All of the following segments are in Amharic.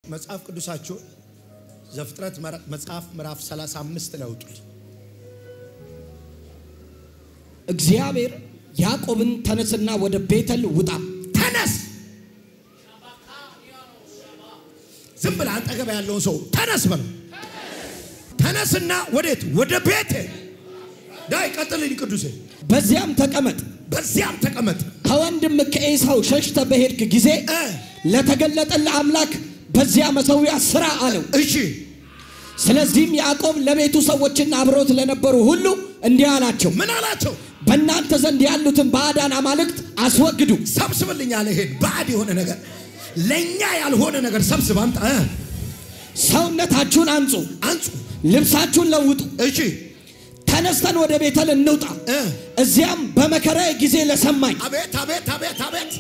መጽሐፍ ቅዱሳችሁን ዘፍጥረት መጽሐፍ ምዕራፍ 35 ላይ አውጡት። እግዚአብሔር ያዕቆብን ተነስና ወደ ቤተል ውጣ። ተነስ። ዝም ብለህ አጠገብ ያለውን ሰው ተነስ በለው። ተነስና ወዴት? ወደ ቤቴ ዳይ ቀጥልኝ ቅዱሴ። በዚያም ተቀመጥ። በዚያም ተቀመጥ። ከወንድም ከኤሳው ሸሽተ በሄድክ ጊዜ እ ለተገለጠልህ አምላክ በዚያ መሠዊያ ሥራ አለው። እሺ ስለዚህም ያዕቆብ ለቤቱ ሰዎችና አብረውት ለነበሩ ሁሉ እንዲህ አላቸው፣ ምን አላቸው? በእናንተ ዘንድ ያሉትን ባዕዳን አማልክት አስወግዱ። ሰብስብልኝ አለ። ይሄን ባዕድ የሆነ ነገር ለእኛ ያልሆነ ነገር ሰብስብ አምጣ። እ ሰውነታችሁን አንጹ፣ አንጹ። ልብሳችሁን ለውጡ። እሺ ተነስተን ወደ ቤተል እንውጣ። እ እዚያም በመከራዬ ጊዜ ለሰማኝ አቤት አቤት አቤት አቤት።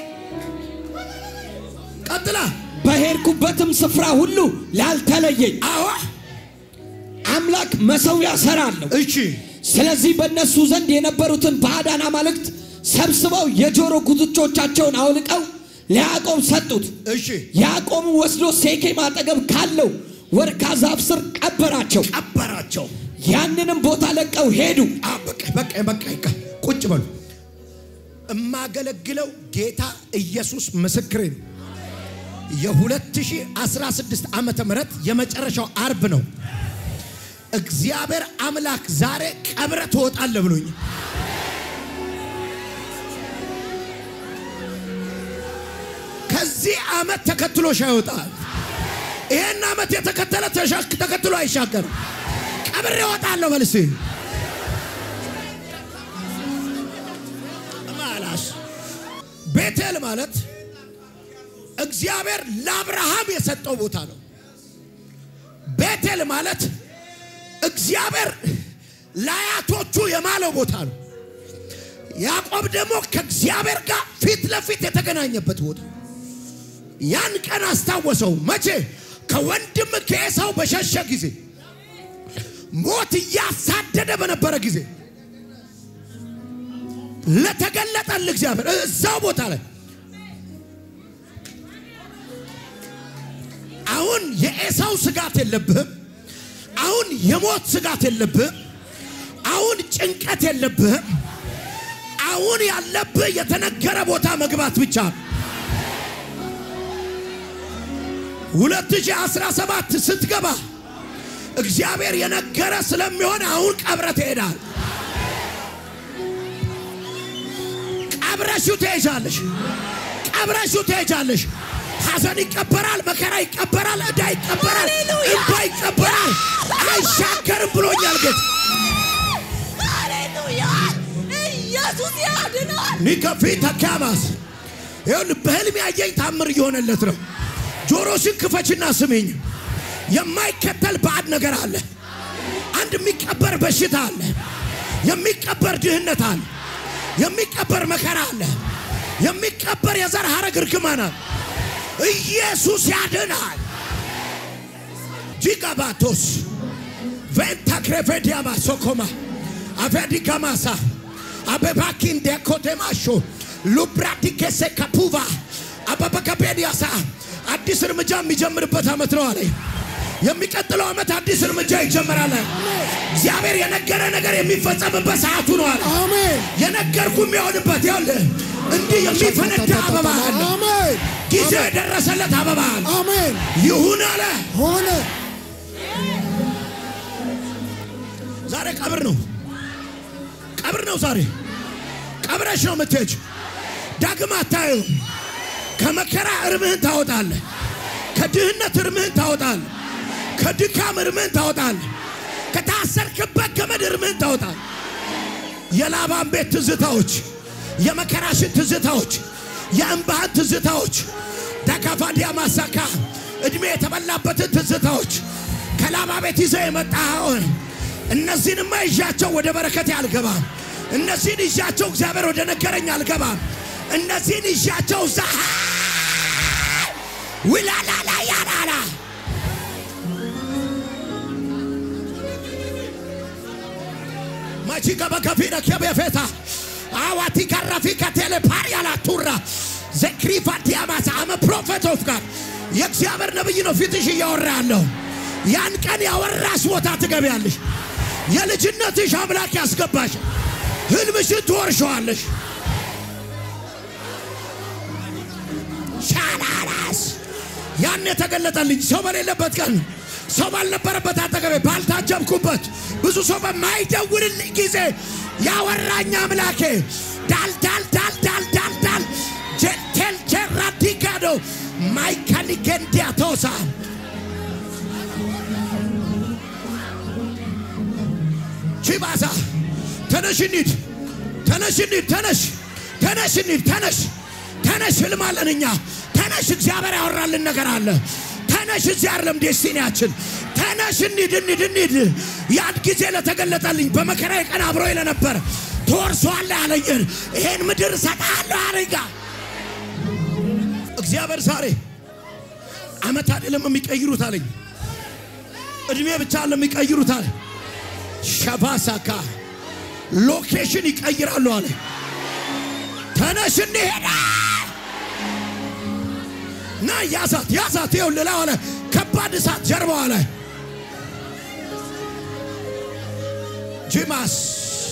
ቀጥላ በሄድኩበትም ስፍራ ሁሉ ላልተለየኝ አዎ አምላክ መሠዊያ እሠራለሁ። እሺ ስለዚህ በእነሱ ዘንድ የነበሩትን ባዕዳን አማልክት ሰብስበው የጆሮ ጉትቾቻቸውን አውልቀው ለያዕቆብ ሰጡት። እሺ ያዕቆብም ወስዶ ሴኬም አጠገብ ካለው ወርካ ዛፍ ስር ቀበራቸው። ቀበራቸው። ያንንም ቦታ ለቀው ሄዱ። አ በቃ በቃ በቃ በቃ ቁጭ በሉ። እማገለግለው ጌታ ኢየሱስ ምስክሬ ነው። የ2016 ዓመተ ምህረት የመጨረሻው አርብ ነው። እግዚአብሔር አምላክ ዛሬ ቀብረ ትወጣለህ ብሎኝ ከዚህ ዓመት ተከትሎሽ አይወጣል። ይሄን ዓመት የተከተለ ተሻክ ተከትሎ አይሻገርም። ቀብሬ እወጣለሁ መልስ ማላስ ቤቴል ማለት እግዚአብሔር ለአብርሃም የሰጠው ቦታ ነው። ቤቴል ማለት እግዚአብሔር ለአያቶቹ የማለው ቦታ ነው። ያዕቆብ ደግሞ ከእግዚአብሔር ጋር ፊት ለፊት የተገናኘበት ቦታ ያን ቀን አስታወሰው። መቼ? ከወንድም ከኤሳው በሸሸ ጊዜ፣ ሞት እያሳደደ በነበረ ጊዜ ለተገለጠል እግዚአብሔር እዛው ቦታ ላይ አሁን የኤሳው ስጋት የለብህም። አሁን የሞት ስጋት የለብህም። አሁን ጭንቀት የለብህም። አሁን ያለብህ የተነገረ ቦታ መግባት ብቻ ነው። 2017 ስትገባ እግዚአብሔር የነገረ ስለሚሆን አሁን ቀብረ ትሄዳል። ቀብረሽው ትሄጃለሽ። ቀብረሽው ትሄጃለሽ። ሐዘን ይቀበራል፣ መከራ ይቀበራል፣ ዕዳ ይቀበራል፣ እንባ ይቀበራል። አይሻገርም ብሎኛል ጌታ። ሃሌሉያ! ኢየሱስ ያድናል። ኒከፊ ተካማስ ይሁን በህልም ያየኝ ታምር እየሆነለት ነው። ጆሮሽን ክፈችና ስሚኝ። የማይከተል ባዕድ ነገር አለ። አንድ የሚቀበር በሽታ አለ። የሚቀበር ድህነት አለ። የሚቀበር መከራ አለ። የሚቀበር የዘር ሐረግ እርግማን አለ። ኢየሱስ ያድናል። ጂጋባቶስ ቬንታክሬቬዲያማ ሶኮማ አቬዲጋማሳ አበባኪን ዴኮቴማሾ ሉብራዲኬሴ ካፑቫ አበበከቤዲያሳ አዲስ እርምጃ የሚጀምርበት ዓመት ነው አለ። የሚቀጥለው ዓመት አዲስ እርምጃ ይጀምራል። እግዚአብሔር የነገረ ነገር የሚፈጸምበት ሰዓቱ ነው አለ። አሜን የነገርኩ የሚሆንበት ይኸውልህ፣ እንዲህ የሚፈነዳ አበባ አለ። አሜን ጊዜው የደረሰለት አበባ አለ። አሜን ይሁን አለ። ሆነ ዛሬ ቀብር ነው፣ ቀብር ነው ዛሬ። ቀብረሽ ነው የምትሄጅ። ዳግም አታየውም። ከመከራ እርምህን ታወጣለህ። ከድህነት እርምህን ታወጣለህ። ከድካም እርምህን ታወጣለህ። ከታሰርክበት ገመድ እርምህን ታወጣለህ። የላባን ቤት ትዝታዎች፣ የመከራሽን ትዝታዎች፣ የእንባህን ትዝታዎች ተካፋዲያ ማሳካ እድሜ የተበላበትን ትዝታዎች ከላባ ቤት ይዘህ የመጣኸውን እነዚህንማ ይዣቸው ወደ በረከቴ አልገባም። እነዚህን ይዣቸው እግዚአብሔር ወደ ነገረኝ አልገባም። እነዚህን ይዣቸው እዛ ውላላላ ያላላ ማቺ ገበከፊነ ከቤፌታ አዋቲ ካራፊ ከቴሌ ፓሪያላ ቱራ ዘክሪፋ ዲያማሳ አመ ፕሮፌት ኦፍ ጋድ የእግዚአብሔር ነብይ ነው ፊትሽ እያወራ ያለው። ያን ቀን ያወራሽ ቦታ ትገቢያለሽ። የልጅነትሽ አምላክ ያስገባሽ፣ ህልምሽን ትወርሸዋለሽ። ሻላላስ ያን የተገለጠልኝ ሰው በሌለበት ቀን ሰው ባልነበረበት አጠገቤ ባልታጀብኩበት ብዙ ሰው በማይደውልልኝ ጊዜ ያወራኝ አምላኬ ዳል ዳል ዳል ዳል ዳል ዳል ጀንቴል ጀራዲጋዶ ማይካኒጌንዲያ ተወሳ ቺባሳ ተነሽ እንሂድ፣ ተነሽ እንሂድ፣ ተነሽ ተነሽ እንሂድ፣ ተነሽ ተነሽ፣ ህልም አለን እኛ። ተነሽ፣ እግዚአብሔር ያወራልን ነገር አለ። ተነሽ፣ እዚህ አይደለም ዴስቲኒያችን። ተነሽ እንሂድ፣ እንሂድ፣ እንሂድ። ያን ጊዜ ለተገለጠልኝ በመከራዬ ቀን አብሮኝ ለነበር ትወርሰዋለህ ያለኝን ይሄን ምድር እሰጥሃለሁ አለኝ። ጋ እግዚአብሔር ዛሬ አመት አይደለም የሚቀይሩት አለኝ። እድሜ ብቻ አለ የሚቀይሩት አለ። ሸባሳካ ሎኬሽን ይቀይራሉ አለ። ተነሽ እንሄዳ ና ያዛት ያዛት ይኸው ሌላ አለ ከባድ እሳት ጀርባዋ ላይ ጂማስ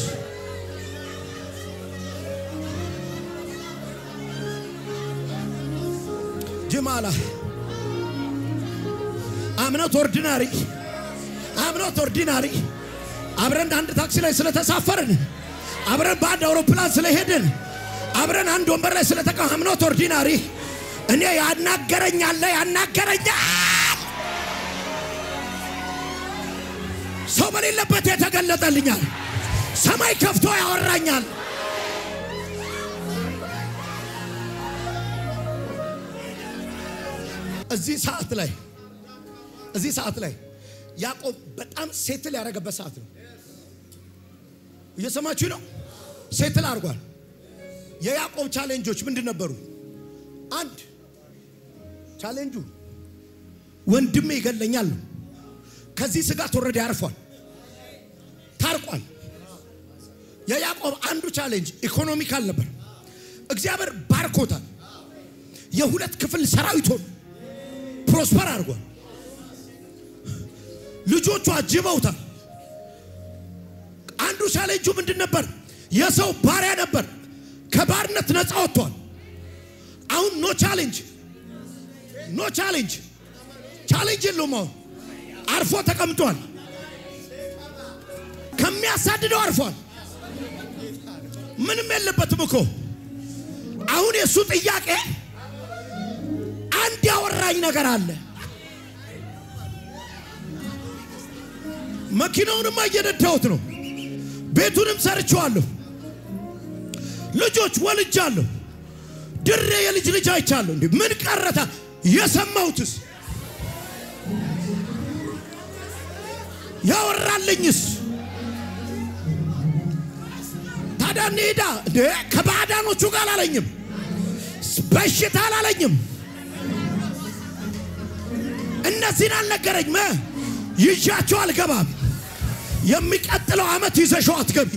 ጅማላ አምኖት ኦርዲናሪ አምኖት ኦርዲናሪ አብረን አንድ ታክሲ ላይ ስለተሳፈርን አብረን በአንድ አውሮፕላን ስለሄድን አብረን አንድ ወንበር ላይ ስለተቀ አምኖት ኦርዲናሪ እኔ ያናገረኛለ ያናገረኛል ሰው በሌለበት የተገለጠልኛል ሰማይ ከፍቶ ያወራኛል እዚህ ሰዓት ላይ እዚህ ሰዓት ላይ ያዕቆብ በጣም ሴትል ያደረገበት ሰዓት ነው። እየሰማችሁ ነው? ሴትል አድርጓል። የያዕቆብ ቻሌንጆች ምንድን ነበሩ? አንድ ቻሌንጁ ወንድሜ ይገለኛል ነው። ከዚህ ስጋት ወረደ ያርፏል፣ ታርቋል። የያዕቆብ አንዱ ቻሌንጅ ኢኮኖሚካል ነበር። እግዚአብሔር ባርኮታል። የሁለት ክፍል ሰራዊቶን ፕሮስፐር አድርጓል። ልጆቹ አጅበውታል። አንዱ ቻሌንጁ ምንድን ነበር? የሰው ባሪያ ነበር። ከባርነት ነፃ ወጥቷል። አሁን ኖ ቻሌንጅ፣ ኖ ቻሌንጅ፣ ቻሌንጅ የለውም። አሁን አርፎ ተቀምጧል። ከሚያሳድደው አርፏል። ምንም የለበትም እኮ አሁን የእሱ ጥያቄ አንድ ያወራኝ ነገር አለ። መኪናውንማ እየነዳሁት ነው። ቤቱንም ሰርቼዋለሁ። ልጆች ወልጃለሁ። ድሬ የልጅ ልጅ አይቻለሁ። እንዴ ምን ቀረታ? የሰማሁትስ ያወራልኝስ ታዲያ እንሂዳ እንዴ ከባዕዳኖቹ ጋር አላለኝም። በሽታ አላለኝም። እነዚህን አልነገረኝም። ይዣቸው አልገባም። የሚቀጥለው ዓመት ይዘሸው አትገቢ።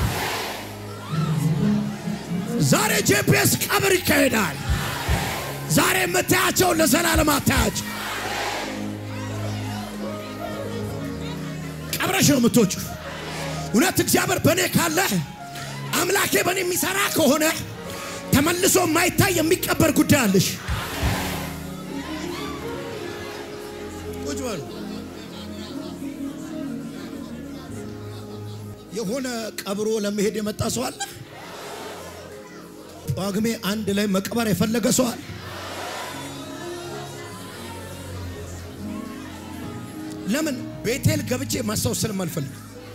ዛሬ ጄፒኤስ ቀብር ይካሄዳል። ዛሬ የምታያቸው ለዘላለም አታያቸው። ቀብረሽ ነው የምትወጩ። እውነት እግዚአብሔር በእኔ ካለ አምላኬ በእኔ የሚሰራ ከሆነ ተመልሶ የማይታይ የሚቀበር ጉዳይ አለሽ። ቁጭ በሉ። የሆነ ቀብሮ ለመሄድ የመጣ ሰው አለ። ጳጉሜ አንድ ላይ መቅበር የፈለገ ሰው አለ። ለምን ቤቴል ገብቼ ማስታወስ ስለማልፈልግ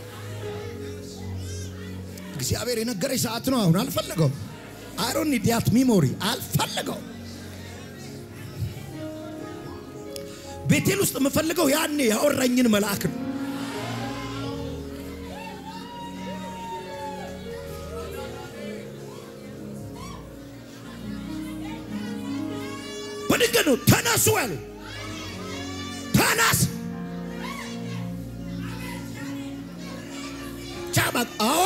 እግዚአብሔር የነገረኝ ሰዓት ነው። አሁን አልፈልገው አይሮን ዲያት ሚሞሪ አልፈልገው። ቤቴል ውስጥ የምፈልገው ያኔ ያወራኝን መልአክ ነው። በድንገት ነው ተነሱ ያሉ ተነስ ቻባ አዎ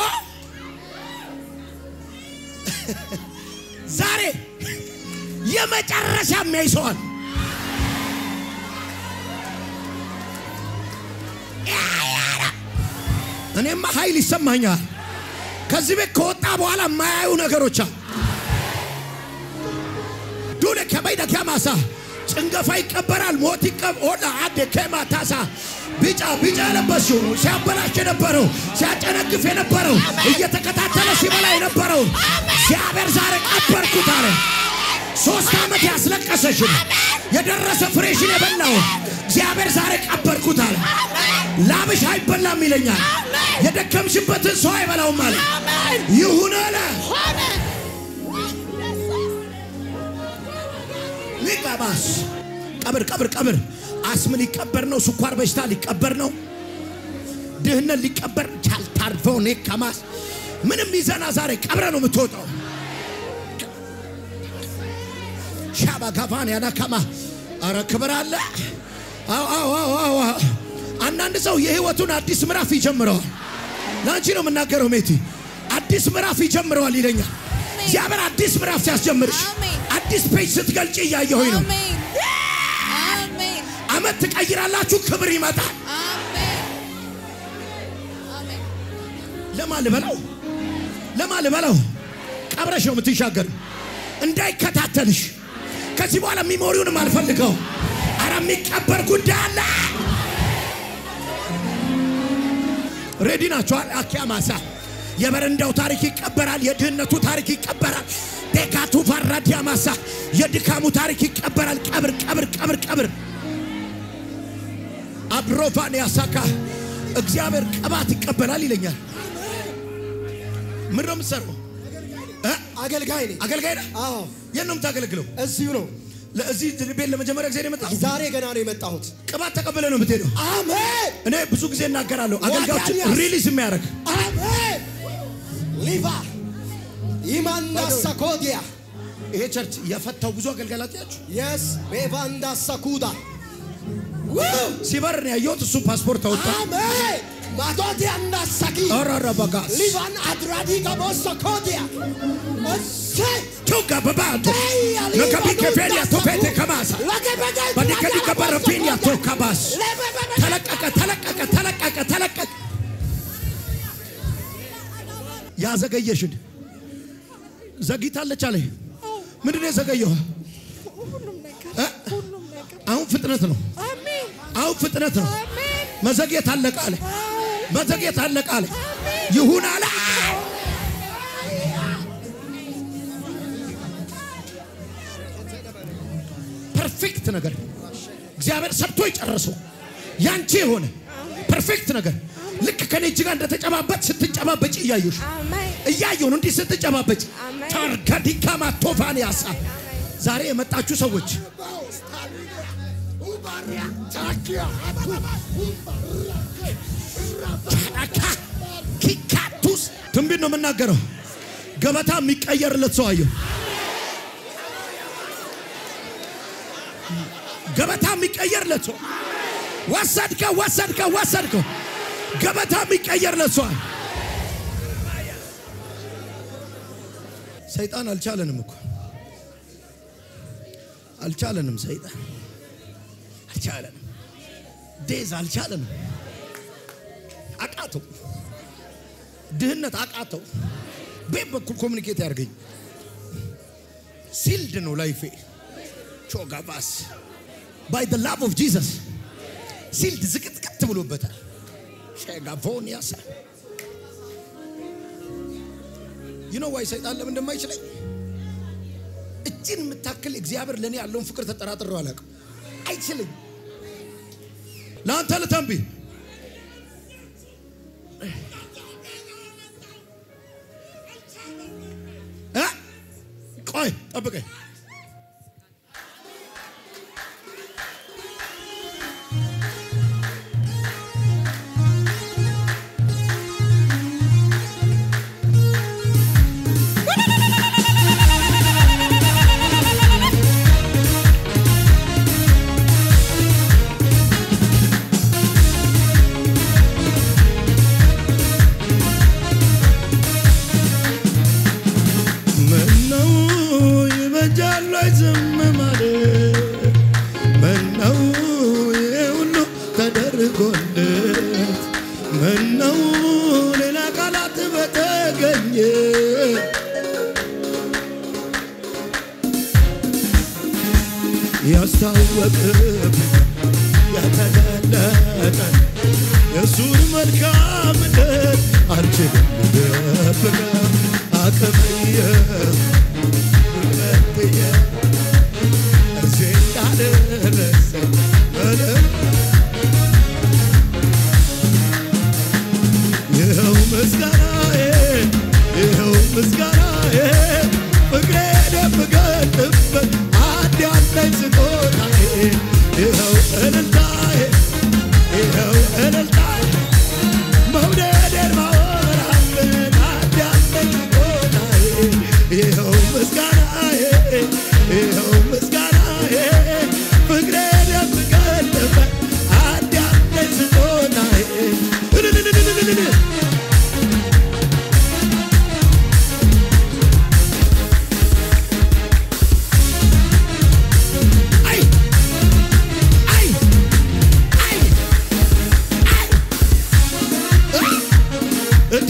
ዛሬ የመጨረሻ የሚያይ ሰዋል እኔማ ኃይል ይሰማኛል። ከዚህ ቤት ከወጣ በኋላ የማያዩ ነገሮች አሉ። ዱለ ከበይደ ከማሳ ጭንገፋ ይቀበራል። ሞት ይቀብ ኦላ አደ ከማታሳ ቢጫ ቢጫ የለበስሽው ሲያበላሽ የነበረው ሲያጨነግፍ የነበረው እየተከታተለ ሲበላ የነበረው እግዚአብሔር ዛሬ ቀበርኩት አለ። ሶስት ዓመት ያስለቀሰሽን የደረሰ ፍሬሽን የበላው እግዚአብሔር ዛሬ ቀበርኩት አለ። ላብሽ አይበላም ይለኛል። የደከምሽበትን ሰው አይበላውም አለ። ይሁን አለ። ሊቀባስ ቀብር ቀብር ቀብር አስም ሊቀበር ነው። ስኳር በሽታ ሊቀበር ነው። ድህነት ሊቀበር ቻልታርፈው ኔ ከማስ ምንም ይዘና ዛሬ ቀብረ ነው የምትወጣው። ሻባ ጋፋን ያናካማ አረ ክብር አለ። አዎ አዎ አዎ አዎ። አንዳንድ ሰው የህይወቱን አዲስ ምዕራፍ ይጀምረዋል። ለአንቺ ነው የምናገረው ሜቲ፣ አዲስ ምዕራፍ ይጀምረዋል ይለኛል እግዚአብሔር። አዲስ ምዕራፍ ሲያስጀምርሽ አሜን። አዲስ ፔጅ ስትገልጪ እያየሁኝ ነው። አሜን አሜን አመት ትቀይራላችሁ፣ ክብር ይመጣል። አሜን አሜን ለማ ልበለው ለማ ልበለው ቀብረሽ ነው የምትሻገር እንዳይከታተልሽ ከዚህ በኋላ ሚሞሪውንም አልፈልገው። አረ የሚቀበር ጉዳይ አለ። ሬዲ ናቸዋል። አኪያ ማሳ የበረንዳው ታሪክ ይቀበራል። የድህነቱ ታሪክ ይቀበራል። ዴካቱ ፋራዲያ ማሳ የድካሙ ታሪክ ይቀበራል። ቀብር ቀብር ቀብር ቀብር አብሮፋን ያሳካ እግዚአብሔር ቅባት ይቀበላል ይለኛል። ምን ነው የምትሰራው? እ? አገልጋይ ነኝ። አገልጋይ ነህ? አዎ የት ነው የምታገለግለው? እዚሁ ነው። ለዚህ ቤት ለመጀመሪያ ጊዜ ነው የመጣው? ዛሬ ገና ነው የመጣሁት። ቅባት ተቀበለ ነው የምትሄደው? አሜን እኔ ብዙ ጊዜ እናገራለሁ። አገልጋዮች ዋጋንያስ። ሪሊዝ የሚያደርግ አሜን። ሊቫ ኢማንዳ ሳኮዲያ ይሄ ቸርች የፈታው ብዙ አገልጋላት ያችሁ የስ ቤቫንዳ ሳኩዳ ሲበር ነው ያየሁት። እሱ ፓስፖርት አወጣ። አሜን ማቶዲያ እንዳ ሳኪ ኦራራ በጋስ ሊቫን አድራዲ ጋቦ ሳኮዲያ እሰይ ቱጋ በባቶ ነከቢ ከፌሊያ ቶፌቴ ከማሳ በዲከዲ ከበረፊንያ ቶካባስ ተለቀቀ ተለቀቀ ተለቀቀ ተለቀቀ። ያዘገየሽን ዘግይታለች አለ። ምንድን ነው የዘገየው? ሁሉም ነገር እ? ሁሉም ነገር አሁን ፍጥነት ነው። አሜን አሁን ፍጥነት ነው። አሜን መዘግየት አለቀ አለ። መዘግየት አለቀ አለ። ይሁን አለ። ፐርፌክት ነገር እግዚአብሔር ሰርቶ የጨረሰው ያንቺ የሆነ ፐርፌክት ነገር ልክ ከኔ እጅ ጋር እንደተጨባበጥ ስትጨባበጭ እያየሽ አሜን እያየሁ ነው። እንዲህ ስትጨባበጭ አሜን። ታርጋዲካማ ቶፋን ያሳ ዛሬ የመጣችሁ ሰዎች ቻላካ ኪካቱስ ትንቢት ነው የምናገረው። ገበታ የሚቀየርለት ሰው አየሁ። ገበታ የሚቀየርለት ሰው ወሰድከው፣ ወሰድከው፣ ወሰድከው። ገበታ የሚቀየርለት ሰው አለ። ሰይጣን አልቻለንም እኮ አልቻለንም። ሰይጣን አልቻለንም። ዴዝ አልቻለንም። አቃተው። ድህነት አቃተው። ቤት በኩል ኮሚኒኬት ያርገኝ ሲልድ ነው ላይፌ ቾጋባስ ባይ ደ ላቭ ኦፍ ጂሰስ ሲልድ ዝቅጥቅጥ ብሎበታል። ሸጋፎን ያሳ ይኖ ዋይ ሰይጣን ለምን እንደማይችለኝ እጅን የምታክል እግዚአብሔር ለእኔ ያለውን ፍቅር ተጠራጥረው አላውቅም። አይችልኝ ለአንተ ልተንቢ እ? ቆይ ጠብቀኝ። ምነው ይበጃል ወይ ዝም ማለት? ምነው ይሄ ሁሉ ተደርጎለት ምነው ሌላ ቃላት በተገኘ ያስታወቅብ የተገለጠ የእሱን መልካምነት አልችልም ልደብቀው አቅምየ ጉልበትየ እዚህ እንዳደረሰኝ በደንብ ይኸው ምስጋናዬ ይኸው ምስጋናዬ ፍቅሬ የምገልጥበት አንድ ያለኝ ስጦታዬ ይኸው እልልታዬ ይኸው እልልታዬ መውደዴን ማወራበት አንድ ያለኝ ስጦታዬ ይኸው ምስጋናዬ ይኸው ምስጋናዬ ፍቅሬ የምገልጥበት አንድ ያለኝ ስጦታዬ እልልልልልልል አይ አይ አይ አይ እንዴ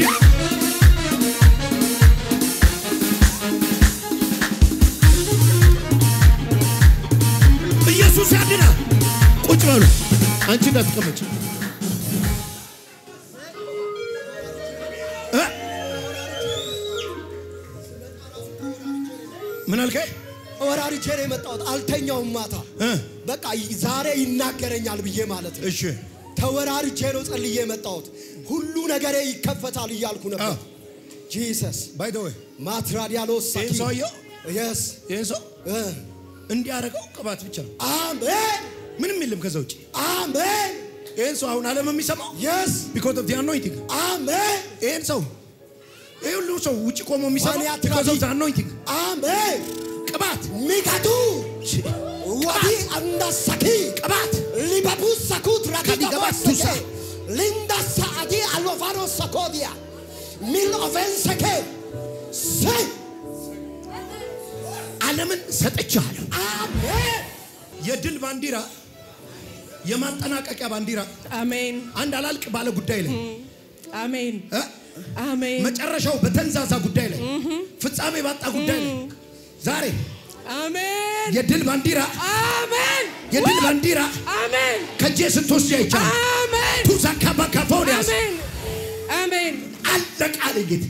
ኢየሱስ ያድናል። ቁጭ በሉ። አንቺ እንዳትቀመጭ እ? ምን አልከኝ? ወራሪቼ ነው የመጣሁት። አልተኛውም ማታ እ? በቃ ዛሬ ይናገረኛል ብዬ ማለት ነው። እሺ ተወራርቼ ነው ጸልዬ የመጣሁት። ሁሉ ነገሬ ይከፈታል እያልኩ ነበር። አዎ። ጂሰስ ባይ ዘ ወይ ማትራዲያሎስ ይህን ሰውየው የስ ይህን ሰው እንዲያደርገው ቅባት ብቻ ነው። አሜን ምንም የለም ከዛ ውጭ። አሜን ይህን ሰው አሁን ዓለም የሚሰማው የስ ቢኮዝ ኦፍ ዲ አኖይንቲንግ አሜን ይህን ሰው ይህ ሁሉ ሰው ውጭ ቆሞ የሚሰማው ማንያ ቢኮዝ ኦፍ ዲ አኖይንቲንግ አሜን ቅባት ሚጋዱ ወዲ አንዳሳኪ ቅባት ሊባቡ ሰኩት ከዲገባቱሳ ሊንዳሳ አዲ አሎቫሮ ሰኮዲያ ሚል ኦቨንሰኬ ሰይ ዓለምን ሰጥቻለሁ። አሜን የድል ባንዲራ የማጠናቀቂያ ባንዲራ አሜን አንድ አላልቅ ባለ ጉዳይ ላይ አሜን እ? አሜን መጨረሻው በተንዛዛ ጉዳይ ላይ ፍጻሜ ባጣ ጉዳይ ላይ ዛሬ አሜን የድል ባንዲራ አሜን የድል ባንዲራ አሜን ከጄ ስትወስድ አይቻል አሜን ቱዛ ካባካፎንያስ አሜን አሜን አለቃለ ጌት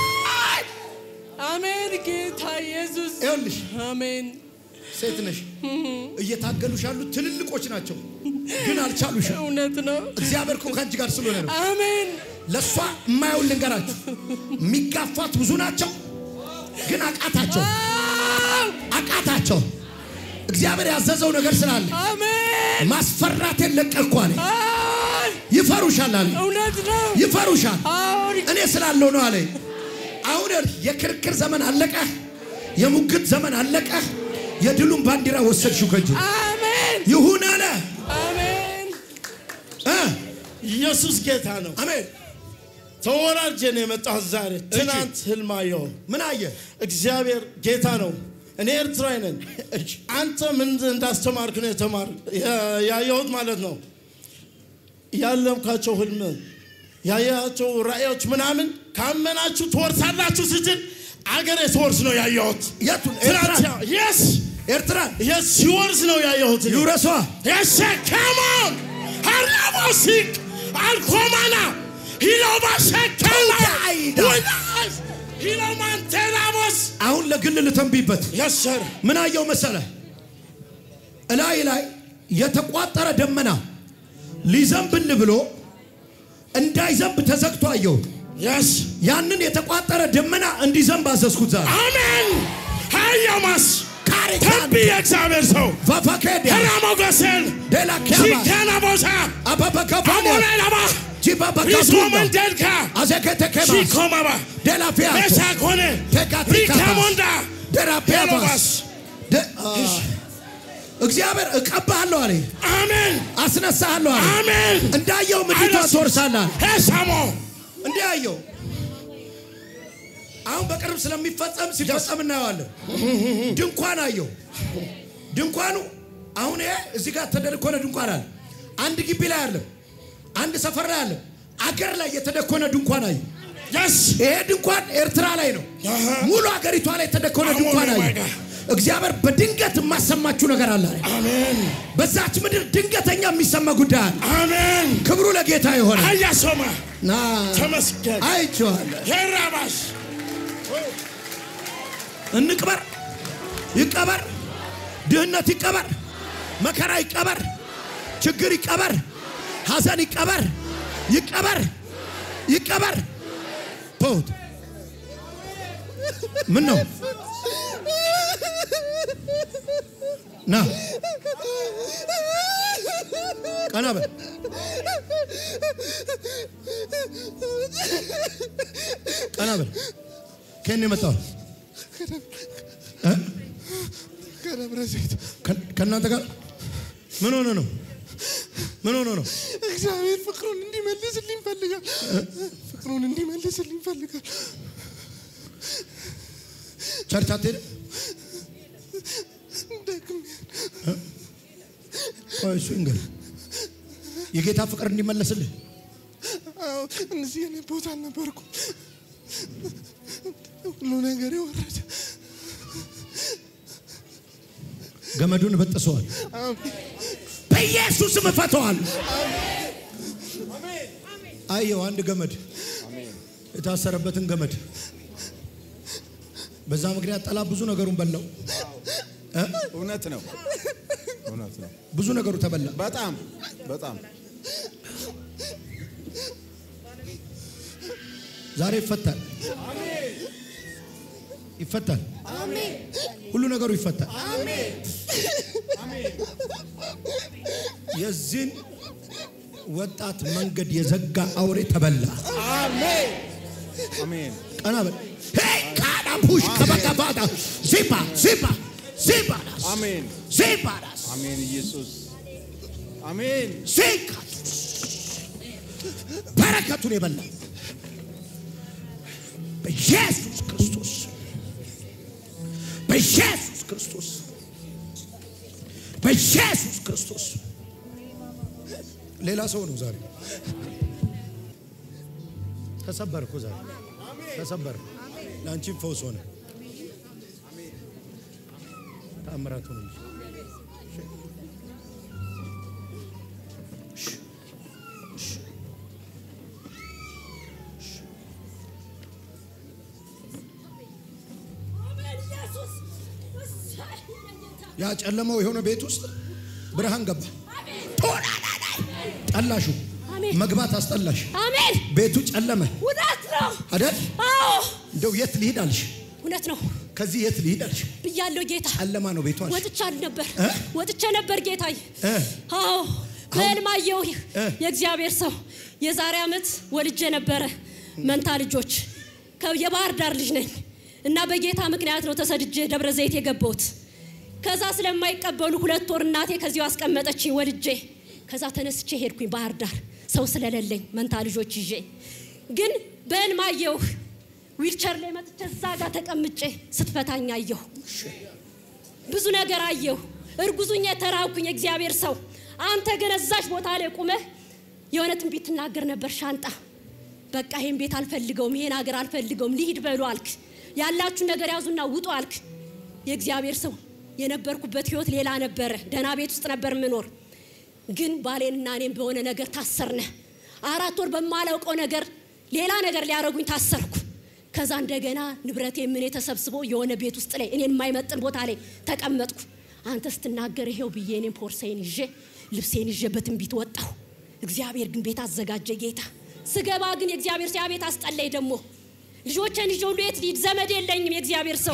አሜን ጌታ ኢየሱስ ይኸውልሽ አሜን ሴት ነሽ እየታገሉሽ ያሉት ትልልቆች ናቸው ግን አልቻሉሽም እውነት ነው እግዚአብሔር እኮ ከአንቺ ጋር ስለሆነ ነው አሜን ለእሷ የማየውን ልንገራችሁ የሚጋፏት ብዙ ናቸው ግን አቃታቸው ዋው! አቃታቸው እግዚአብሔር ያዘዘው ነገር ስላለ አሜን ማስፈራቴን ለቀቅኩ አለ አይ! ይፈሩሻል አለ እውነት ነው ይፈሩሻል አሁን እኔ ስላለው ነው አለ አሁን የክርክር ዘመን አለቀ የሙግት ዘመን አለቀ የድሉን ባንዲራ ወሰድሽው ከእጅ አሜን ይሁን አለ አሜን እ ኢየሱስ ጌታ ነው። አሜን ተወራርጄ ነው የመጣሁት ዛሬ። ትናንት ህልም አየሁ። ምን አየ እግዚአብሔር ጌታ ነው። እኔ ኤርትራዊ ነን። አንተ ምን እንዳስተማርክ ነው የተማር ያ- ያየሁት ማለት ነው። ያለምካቸው ህልም ያያቸው ራእዮች ምናምን ካመናችሁ ትወርሳላችሁ ስትል አገሬ ትወርስ ነው ያየሁት። የቱን ትናንት ኤርትራ ያ- የስ ኤርትራ የስ ሲወርስ ነው ያየሁት። እኔ። ይውረሷ Yes, sir. Come on. Harabosik. Alkomana. Hilobashekela. Tuyaida. Winas. Hilomantenamos. አሁን ለግል ልተንብይበት Yes, sir. ምን አየው መሰለ እላይ ላይ የተቋጠረ ደመና ሊዘንብል ብሎ እንዳይዘንብ ተዘግቶ አየው Yes. ያንን የተቋጠረ ደመና እንዲዘንብ አዘዝኩት ዛሬ Amen. Hayamas. ካሪካን ተንቢ የእግዚአብሔር ሰው ቫፋኬዲያ ሄራሞገሴን ዴላ ኬባ ሲከናቦሳ አባበካፋኒያ አሞኔላባ ጂባበካቱማ ሪሶመንደልካ አዘኬቴኬባስ ሲኮማባ ዴላ ፊያቶ ቤሳኮኔ ቴካቲካባስ ሪካሞንዳ ዴላ ፒያባስ ሄሎባስ ደ- አ፣ እግዚአብሔር እቀባሃለሁ አለ አሜን አስነሳሃለሁ አለ አሜን እንዳየው ምድሪቷ ትወርሳለህ አለ ሄሳሞ እንዲህ አየው አሁን በቅርብ ስለሚፈጸም ሲፈጸም እናየዋለን ድንኳን አየው ድንኳኑ አሁን ይሄ እዚህ ጋር ተደልኮነ ድንኳን አለ አንድ ግቢ ላይ አለም አንድ ሰፈር ላይ አለ አገር ላይ የተደኮነ ድንኳን አየ። Yes. ይሄ ድንኳን ኤርትራ ላይ ነው። አሃ። ሙሉ ሀገሪቷ ላይ የተደኮነ አሞን ድንኳን አየ። ዋጋ። እግዚአብሔር በድንገት የማሰማችሁ ነገር አለ። Amen. በዛች ምድር ድንገተኛ የሚሰማ ጉዳይ አለ። Amen. ክብሩ ለጌታ የሆነ አያሶማ ና ተመስገን። አይቼዋለሁ። የራባሽ እንቅበር፣ ይቀበር፣ ድህነት ይቀበር፣ መከራ ይቀበር፣ ችግር ይቀበር፣ ሐዘን ይቀበር፣ ይቀበር፣ ይቀበር። ተውት። ምን ነው ና ቀና በል። ቀና በል። ከእኔ የመጣው እ? ከደብረ ዘይት ከ- ከእናንተ ጋር ምን ሆነ ነው? ምን ሆነ ነው? እግዚአብሔር ፍቅሩን እንዲመልስልኝ ይፈልጋል። ፍቅሩን እንዲመልስልኝ ይፈልጋል። ቸርች አትሄድም? ደግሜ ቆይ እሱ እንግዲህ የጌታ ፍቅር እንዲመለስልህ አዎ፣ እነዚህ የኔ ቦታ አልነበርኩም። ሁሉ ነገር የወረደ ገመዱን በጥሰዋል። አሜን። በኢየሱስም እፈተዋል። አየው አንድ ገመድ የታሰረበትን ገመድ በዛ ምክንያት ጠላት ብዙ ነገሩን በላው። እ? እውነት ነው፣ እውነት ነው። ብዙ ነገሩ ተበላ። በጣም በጣም ዛሬ ይፈታል፣ ይፈታል። ሁሉ ነገሩ ይፈታል። የዚህን ወጣት መንገድ የዘጋ አውሬ ተበላ። አሜን። ቀና በል። ሄይ ካዳ ፑሽ ከበቀባታ ዚባ ዚባ ዚባዳስ አሜን። ዚባዳስ አሜን። ኢየሱስ አሜን። ዚካ በረከቱን የበላ በኢየሱስ ክርስቶስ በኢየሱስ ክርስቶስ በኢየሱስ ክርስቶስ ሌላ ሰው ነው ዛሬ ተሰበርኩ ዛሬ ተሰበር ለአንቺም ፈውስ ሆነ ተአምራት ሆነ እንጂ ያ ጨለማው የሆነ ቤት ውስጥ ብርሃን ገባ። ቶላላላይ ጠላሹ አሜን። መግባት አስጠላሽ። አሜን። ቤቱ ጨለመ እውነት ነው። አይደል? አዎ እንደው የት ልሂድ አልሽ? እውነት ነው ከዚህ የት ልሂድ አልሽ? ብያለሁ ጌታ። ጨለማ ነው ቤቱ አልሽ። ወጥቻል ነበር እ? ወጥቼ ነበር ጌታዬ። እ? አዎ በሕልም አየሁ እ? የእግዚአብሔር ሰው የዛሬ ዓመት ወልጄ ነበረ መንታ ልጆች። ከ- የባህር ዳር ልጅ ነኝ እና በጌታ ምክንያት ነው ተሰድጄ ደብረ ዘይት የገባሁት። ከዛ ስለማይቀበሉ ሁለት ወር እናቴ ከዚሁ አስቀመጠችኝ ወልጄ። ከዛ ተነስቼ ሄድኩኝ ባህር ዳር ሰው ስለሌለኝ መንታ ልጆች ይዤ። ግን በሕልም አየሁ ዊልቸር ላይ መጥቼ እዛ ጋር ተቀምጬ ስትፈታኝ አየሁ። ብዙ ነገር አየሁ። እርጉዙኛ የተራብኩኝ የእግዚአብሔር ሰው አንተ ግን እዛች ቦታ ላይ ቁመህ የሆነ ትንቢት ትናገር ነበር። ሻንጣ በቃ ይሄን ቤት አልፈልገውም፣ ይሄን ሀገር አልፈልገውም፣ ልሂድ በሉ አልክ። ያላችሁ ነገር ያዙና ውጡ አልክ። የእግዚአብሔር ሰው የነበርኩበት ህይወት ሌላ ነበረ። ደህና ቤት ውስጥ ነበር ምኖር። ግን ባሌንና እኔም በሆነ ነገር ታሰርነ። አራት ወር በማላውቀው ነገር ሌላ ነገር ሊያደርጉኝ ታሰርኩ። ከዛ እንደገና ንብረቴ ምን ተሰብስቦ የሆነ ቤት ውስጥ ላይ እኔን የማይመጥን ቦታ ላይ ተቀመጥኩ። አንተ ስትናገር ይሄው ብዬ እኔም ፖርሳዬን ይዤ ልብሴን ይዤ በትንቢት ወጣሁ። እግዚአብሔር ግን ቤት አዘጋጀ ጌታ። ስገባ ግን የእግዚአብሔር ሰው ያ ቤት አስጠላኝ። ደግሞ ልጆቼን ይዤ ሁሉ የት ልሂድ? ዘመድ የለኝም። የእግዚአብሔር ሰው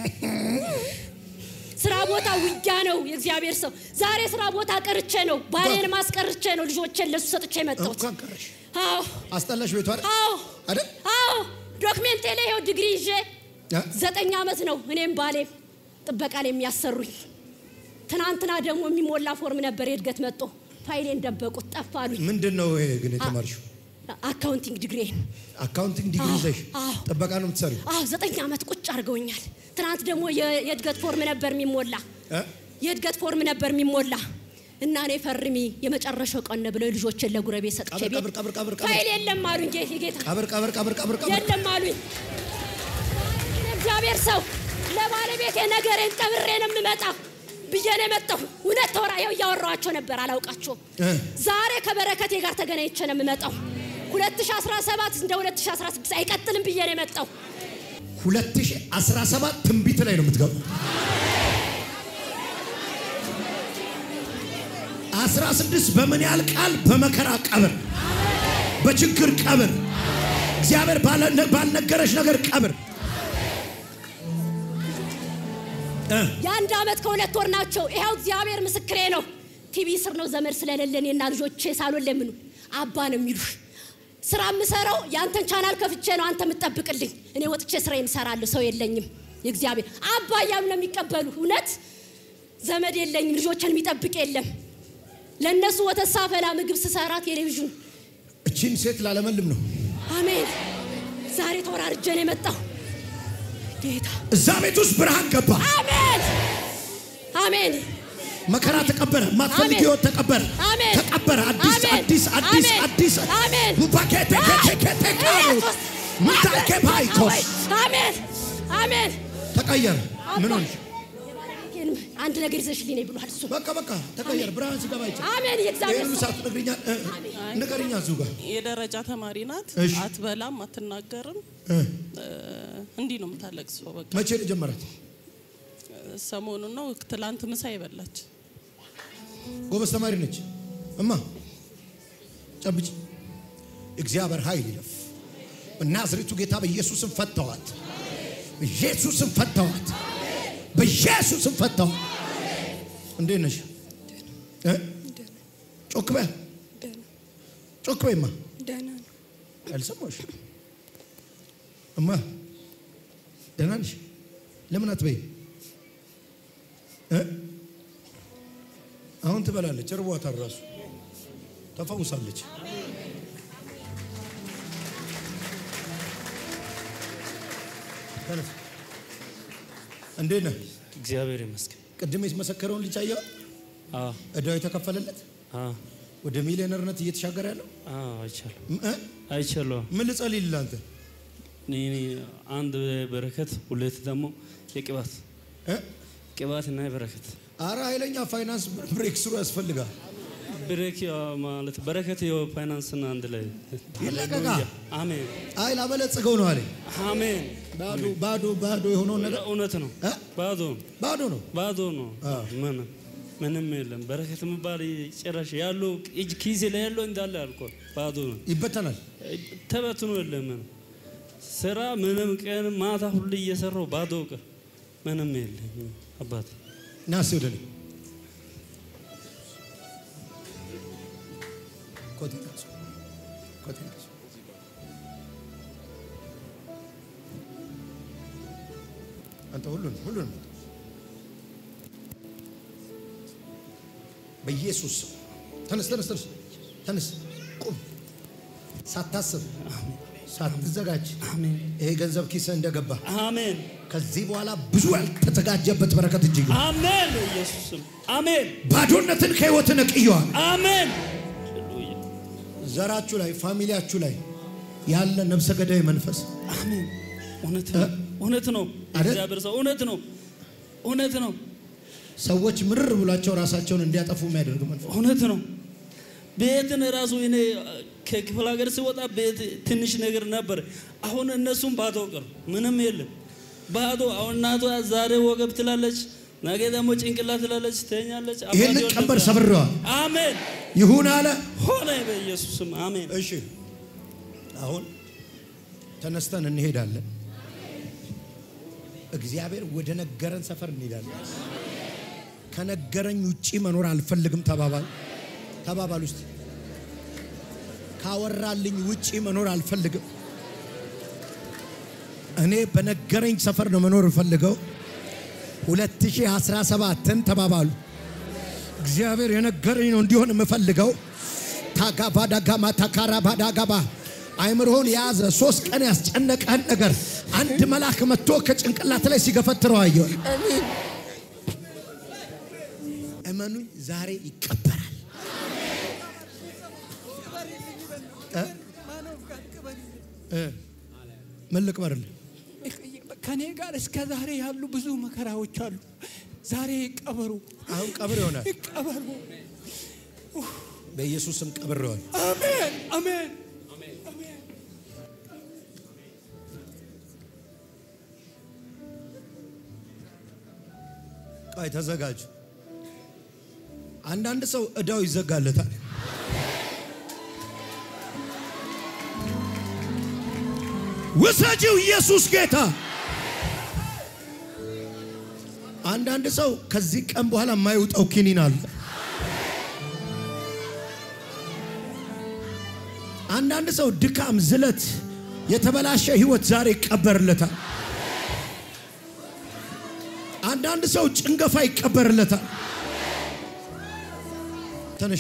ስራ ቦታ ውጊያ ነው። የእግዚአብሔር ሰው ዛሬ ስራ ቦታ ቀርቼ ነው፣ ባሌን ማስቀርቼ ነው፣ ልጆቼን ለሱ ሰጥቼ የመጣሁት። እንኳን ቀረሽ አዎ አስጠላሽ ቤቱ አይደል? አዎ አይደል? አዎ ዶክሜንቴ ላይ ይኸው ዲግሪ ይዤ እ? ዘጠኝ ዓመት ነው እኔም ባሌም ጥበቃ ላይ የሚያሰሩኝ። ትናንትና ደግሞ የሚሞላ ፎርም ነበር የእድገት መጥቶ ፋይሌን ደበቁት ጠፋሉኝ። ምንድን ነው ይሄ ግን የተማርሽው? አካውንቲንግ ዲግሪ አካውንቲንግ ዲግሪ አዎ፣ ይዘሽ አዎ። ጥበቃ ነው የምትሰሪው? አዎ ዘጠኝ ዓመት ቁጭ አድርገውኛል። ትናንት ደግሞ የ- የእድገት ፎርም ነበር የሚሞላ እ? የእድገት ፎርም ነበር የሚሞላ እና እኔ ፈርሚ የመጨረሻው ቀን ነው ብለው ልጆችን ለጉረቤት ሰጥቼ ቀብር ቤት ቀብር ቀብር ቀብር ቀብር ፋይል የለም አሉኝ። ጌ- ጌታ ቀብር ቀብር ቀብር ቀብር ቀብር የለም አሉኝ። እግዚአብሔር ሰው ለባለቤቴ ነገሬን ቀብሬ ነው የምመጣው ብዬ ነው የመጣሁ። እውነት ተወራ ያው እያወራኋቸው ነበር፣ አላውቃቸውም። እ። ዛሬ ከበረከቴ ጋር ተገናኝቼ ነው የምመጣው። 2017 እንደ 2016 አይቀጥልም ብዬ ነው የመጣው። 2017 ትንቢት ላይ ነው የምትገቡ። 16 በምን ያህል ቃል በመከራ ቀብር፣ በችግር ቀብር፣ እግዚአብሔር ባለ- ባልነገረሽ ነገር ቀብር እ የአንድ ዓመት ከሁለት ወር ናቸው። ይኸው እግዚአብሔር ምስክሬ ነው። ቲቪ ስር ነው ዘመድ ስለሌለን እና ልጆቼ ሳሎን ለምኑ አባ ነው የሚሉሽ። ስራ የምሰራው የአንተን ቻናል ከፍቼ ነው አንተ የምጠብቅልኝ። እኔ ወጥቼ ስራ የምሰራለሁ፣ ሰው የለኝም። የእግዚአብሔር አባ እያሉ ነው የሚቀበሉ። እውነት ዘመድ የለኝም፣ ልጆችን የሚጠብቅ የለም። ለእነሱ ወተት ሳፈላ ምግብ ስሰራ ቴሌቪዥን እቺን ሴት ላለመልም ነው። አሜን። ዛሬ ተወራርጄ ነው የመጣሁ ጌታ። እዛ ቤት ውስጥ ብርሃን ገባ፣ አሜን አሜን። መከራ ተቀበረ፣ ማትፈልግ አሜን። ህይወት ተቀበረ፣ አሜን። ተቀበረ። አዲስ አሜን። አዲስ አዲስ አሜን። አዲስ አሜን። ሙባኬቴ ኬቴ ቃሉ ኢየሱስ ሙታኬ ፓይኮስ አሜን አሜን። ተቀየረ። ምን ሆንሽ? የባለቤቴንም አንድ ነገር ይዘሽልኝ ነይ ብሏል እሱ። በቃ በቃ ተቀየረ። ብርሃን ሲገባ ይቻል አሜን የእግዚአብሔር ይህን ሰው ሰዓት ነግርኛ ንገርኛ እዚሁ ጋር የደረጃ ተማሪ ናት። እሺ። አትበላም፣ አትናገርም። እ፣ እ፣ እንዲህ ነው የምታለቅሰው። በቃ መቼ ነው ጀመራት? ሰሞኑን ነው ትላንት ምሳ ይበላች። ጎበዝ ተማሪ ነች። እማ ጨብጭ። እግዚአብሔር ኃይል ይለፍ። በናዝሬቱ ጌታ በኢየሱስም ፈተዋት፣ በኢየሱስም ፈተዋት፣ በኢየሱስም ፈተዋት። እንዴት ነሽ? እ? ጮክ በይ፣ ጮክ በይማ። ደህና ነው። አልሰማሁሽ እማ። ደህና ነሽ? ለምን አትበይ? እ? አሁን ትበላለች። እርቧታል። ራሱ ተፈውሳለች። ተነስ። እንዴት ነህ? እግዚአብሔር ይመስገን። ቅድም የተመሰከረውን ልጅ አየኸው? አዎ እዳው የተከፈለለት አዎ ወደ ሚሊዮነርነት እየተሻገረ ያለው አዎ አይቻለሁ እ? አይቻለሁ። ምን ልጸልይልህ አንተ? እኔ አንድ በረከት ሁለት ደግሞ የቅባት እ? ቅባት እና የበረከት አረ ኃይለኛ ፋይናንስ ብሬክ ስሩ ያስፈልጋል። ብሬክ ማለት በረከት የፋይናንስና አንድ ላይ ይለቀቃ። አሜን አይ ላበለጽገው ነው አለኝ። አሜን። ባዶ ባዶ ባዶ የሆነውን ነገር እውነት ነው። እ? ባዶ ባዶ ነው። ባዶ ነው። አዎ። ምን ምንም የለም። በረከት የሚባል ጭራሽ ያለው እጅ ኪሴ ላይ ያለው እንዳለ አልኮል ባዶ ነው። ይበተናል። ተበትኖ የለም። ምንም ስራ ምንም ቀን ማታ ሁሉ እየሰራው ባዶ ቀር ምንም የለም። አባት ና እስኪ ወደ እኔ ኮቴን ያዝ፣ ኮቴን ያዝ። አንተ ሁሉን ሁሉን በኢየሱስ ስም ተነስ ተነስ ተነስ ተነስ ቁም ሳታስብ ሳትዘጋጅ ይሄ ገንዘብ ኪስህ እንደገባ አሜን ከዚህ በኋላ ብዙ ያልተዘጋጀበት በረከት እጅ ይግባ። አሜን። በኢየሱስም አሜን ባዶነትን ከህይወት ነቅየዋል። አሜን። ዘራችሁ ላይ ፋሚሊያችሁ ላይ ያለ ነፍሰ ገዳይ መንፈስ አሜን። እውነት ነው። እውነት ነው። አይደል? እግዚአብሔር ሰው እውነት ነው። እውነት ነው። ሰዎች ምርር ብሏቸው ራሳቸውን እንዲያጠፉ የሚያደርግ መንፈስ እውነት ነው። ቤትን ራሱ እኔ ከክፍለ ሀገር ሲወጣ ቤት ትንሽ ነገር ነበር። አሁን እነሱም ባዶ ቀሩ። ምንም የለም ባዶ። አሁን እናቷ ዛሬ ወገብ ትላለች፣ ነገ ደግሞ ጭንቅላት ትላለች፣ ትተኛለች። ይህንን አባቴ ቀንበር ወደዛ- ሰብሬዋል። አሜን ይሁን አለ። ሆነ በኢየሱስም አሜን። እሺ አሁን ተነስተን እንሄዳለን። እግዚአብሔር ወደ ነገረን ሰፈር እንሄዳለን። ከነገረኝ ውጪ መኖር አልፈልግም ተባባል ተባባል ውስጥ ካወራልኝ ውጪ መኖር አልፈልግም። እኔ በነገረኝ ሰፈር ነው መኖር እፈልገው። 2017ን ተባባሉ። እግዚአብሔር የነገረኝ ነው እንዲሆን የምፈልገው። ታጋባዳጋማ ታካራባዳጋባ አይምሮህን የያዘ ሶስት ቀን ያስጨነቀህን ነገር አንድ መልአክ መጥቶ ከጭንቅላት ላይ ሲገፈትረው አየሁ። እመኑኝ ዛሬ ይቀበራል። እ? እ? ምን ልቅበርልህ? ከኔ ጋር እስከ ዛሬ ያሉ ብዙ መከራዎች አሉ። ዛሬ ይቀበሩ፣ አሁን ቀብር ይሆናል። ይቀበሩ። በኢየሱስ ስም ቀብር ይሆናል። አሜን፣ አሜን። ቆይ ተዘጋጁ። አንዳንድ ሰው እዳው ይዘጋለታል። ውሰጂው ኢየሱስ ጌታ። አንዳንድ ሰው ከዚህ ቀን በኋላ የማይውጠው ኪኒን አለ። አንዳንድ ሰው ድካም፣ ዝለት፣ የተበላሸ ህይወት ዛሬ ይቀበርለታል። አንዳንድ ሰው ጭንገፋ ይቀበርለታል። ተነሽ፣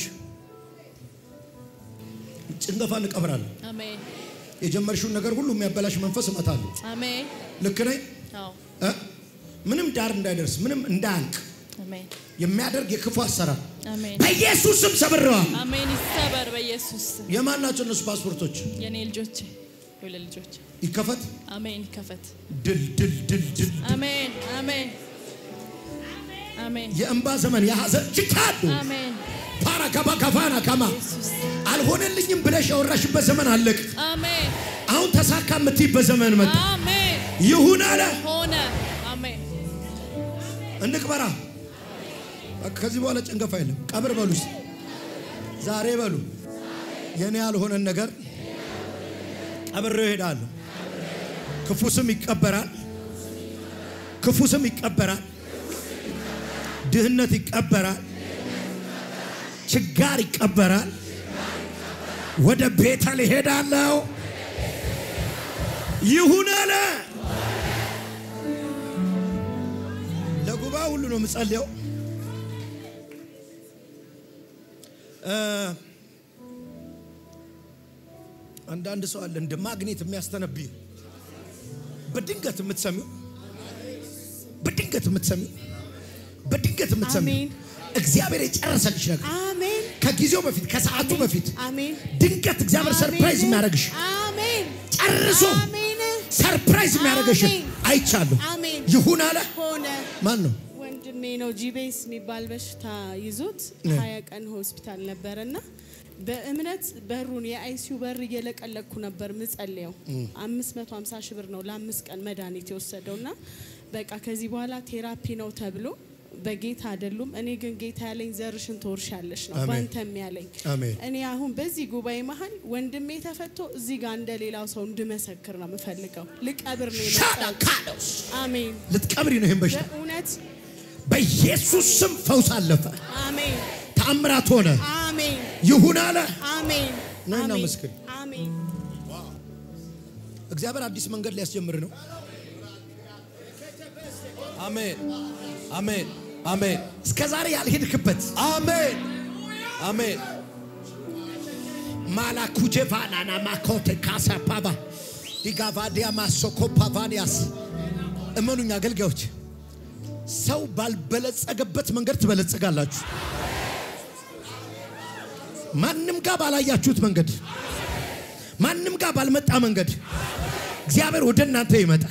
ጭንገፋ እንቀብራለን። አሜን የጀመርሽውን ነገር ሁሉ የሚያበላሽ መንፈስ እመታለሁ። አሜን ልክ ነኝ? አዎ እ? ምንም ዳር እንዳይደርስ ምንም እንዳያልቅ አሜን የሚያደርግ የክፉ አሰራር አሜን በኢየሱስ ስም ሰብረዋል። አሜን ይሰበር በኢየሱስ ስም። የማን ናቸው እነሱ ፓስፖርቶች? የኔ ልጆች ሁለት ልጆች ይከፈት። አሜን ይከፈት ድል ድል ድል ድል አሜን አሜን አሜን የእንባ ዘመን የሐዘን ችካሉ አሜን ፓራ ካባ ካፋና ካማ አልሆነልኝም ብለሽ ያወራሽበት ዘመን አለቅ። አሜን አሁን ተሳካ የምትይበት ዘመን መጣ። አሜን ይሁን አለ። ሆነ አሜን እንቅበራ። በቃ ከዚህ በኋላ ጭንገፋ የለም። ቀብር በሉ እስቲ። ዛሬ በሉ የኔ ያልሆነን ነገር ቀብሬው እሄዳለሁ። ክፉ ስም ይቀበራል። ክፉ ስም ይቀበራል። ድህነት ይቀበራል። ችጋር ይቀበራል። ወደ ቤተል እሄዳለሁ። ይሁን አለ። ለጉባኤ ሁሉ ነው የምጸልየው። እ አንዳንድ ሰው አለ እንደ ማግኔት የሚያስተነብይ በድንገት የምትሰሚው በድንገት የምትሰሚው በድንገት የምትሰሚው አሜን። እግዚአብሔር የጨረሰልሽ ነገር አሜን ከጊዜው በፊት ከሰዓቱ በፊት አሜን ድንገት እግዚአብሔር ሰርፕራይዝ የሚያደርግሽ አሜን ጨርሶ አሜን ሰርፕራይዝ የሚያደርግሽ አሜን። አይቻለሁ። አሜን ይሁን አለ። ሆነ ማን ነው? ወንድሜ ነው ጂቤስ የሚባል በሽታ ይዞት እ። ሀያ ቀን ሆስፒታል ነበረና በእምነት በሩን የአይሲዩ በር እየለቀለኩ ነበር ምጸልየው። እ። 550 ሺህ ብር ነው ለአምስት ቀን መድኃኒት የወሰደውና በቃ ከዚህ በኋላ ቴራፒ ነው ተብሎ በጌታ አይደሉም። እኔ ግን ጌታ ያለኝ ዘርሽን ትወርሻለሽ ነው አሜን። ባንተም ያለኝ አሜን። እኔ አሁን በዚህ ጉባኤ መሀል ወንድሜ ተፈቶ እዚህ ጋር እንደ ሌላው ሰው እንድመሰክር ነው የምፈልገው። ልቀብር ነው የመጣሁት። አሜን። ልትቀብሪ ነው ይህን በሽታ በእውነት በኢየሱስ ስም ፈውስ አለፈ። አሜን ተአምራት ሆነ። አሜን ይሁን አለ። አሜን ነይና አሜን መስክሪ። አሜን እግዚአብሔር አዲስ መንገድ ሊያስጀምር ነው። አሜን አሜን አሜን እስከ ዛሬ ያልሄድክበት አሜን አሜን ማላኩጄቫናና ማኮቴ ካሳፓባ ዲጋቫዲያ ማሶኮፓቫኒያስ እመኑኝ አገልጋዮች፣ ሰው ባልበለጸገበት መንገድ ትበለጽጋላችሁ። ማንም ጋር ባላያችሁት መንገድ፣ ማንም ጋር ባልመጣ መንገድ እግዚአብሔር ወደ እናንተ ይመጣል።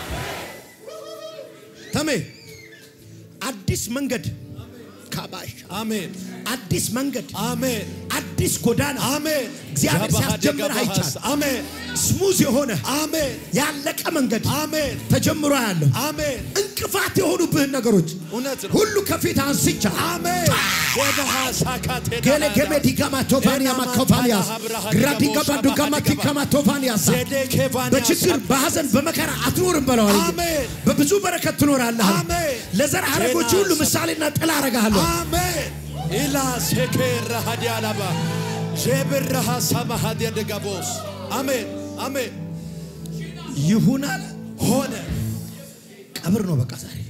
ተሜ አዲስ መንገድ ካባሽ አሜን አዲስ መንገድ አሜን አዲስ ጎዳና አሜን እግዚአብሔር ሲያስጀምር አይቻል አሜን ስሙዝ የሆነ አሜን ያለቀ መንገድ አሜን ተጀምሮ ያለው አሜን እንቅፋት የሆኑብህን ነገሮች እውነት ነው ሁሉ ከፊት አንስቻ አሜን ወበሃ ሳካቴ ገለ ገሜ ዲጋማ ቶፋንያ ማኮፋንያስ ግራዲጋባ ዱጋማ ቲካማ ቶፋንያስ በችግር በሐዘን በመከራ አትኖርም በለዋል። አሜን በብዙ በረከት ትኖራለህ። አሜን ለዘር ሐረጎች ሁሉ ምሳሌና ጥላ አረጋለሁ። አሜን ኢላ ሴኬራ ሀዲያላባ ዤብራሃ ሳማሃዲያ ደጋቦስ አሜን አሜን ይሁን አለ ሆነ ቀብር ነው በቃ ዛሬ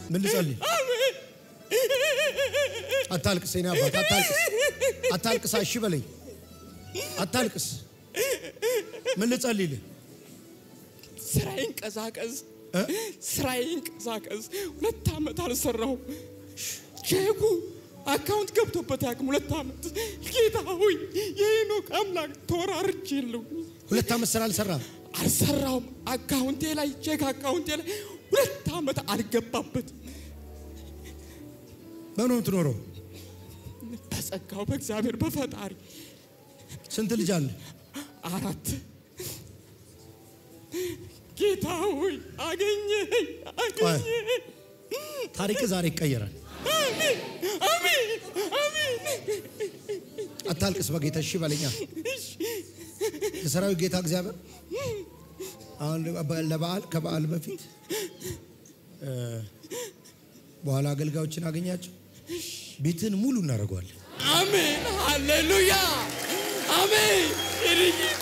ምን ልጸልይ? አታልቅስ፣ የኔ አባት አታልቅስ፣ አታልቅስ። እሺ በለኝ፣ አታልቅስ። ምን ልጸልይልህ? ስራዬን ቀዛቀዝ፣ ስራዬን ቀዛቀዝ። ሁለት ዓመት አልሰራሁም። ቼኩ አካውንት ገብቶበት ያቅም ሁለት ዓመት። ጌታ ሆይ የሄኖክ አምላክ ተወራርጅ የለው ሁለት ዓመት ስራ አልሰራም። አልሰራውም። አካውንቴ ላይ ቼክ አካውንቴ ላይ ሁለት ዓመት አልገባበት። በምን ነው የምትኖረው? በጸጋው በእግዚአብሔር በፈጣሪ ስንት ልጅ አለ? አራት ጌታ ሆይ አገኘኝ አገኘኝ። ታሪክ ዛሬ ይቀየራል። አሜን አሜን አሜን። አታልቅስ በጌታ እሺ በለኛ። የሰራዊት ጌታ እግዚአብሔር አሁን ለበዓል ከበዓል በፊት እ፣ በኋላ አገልጋዮችን አገኛቸው ቤትን ሙሉ እናደርገዋለን። አሜን ሃሌሉያ አሜን። የኔ ጌታ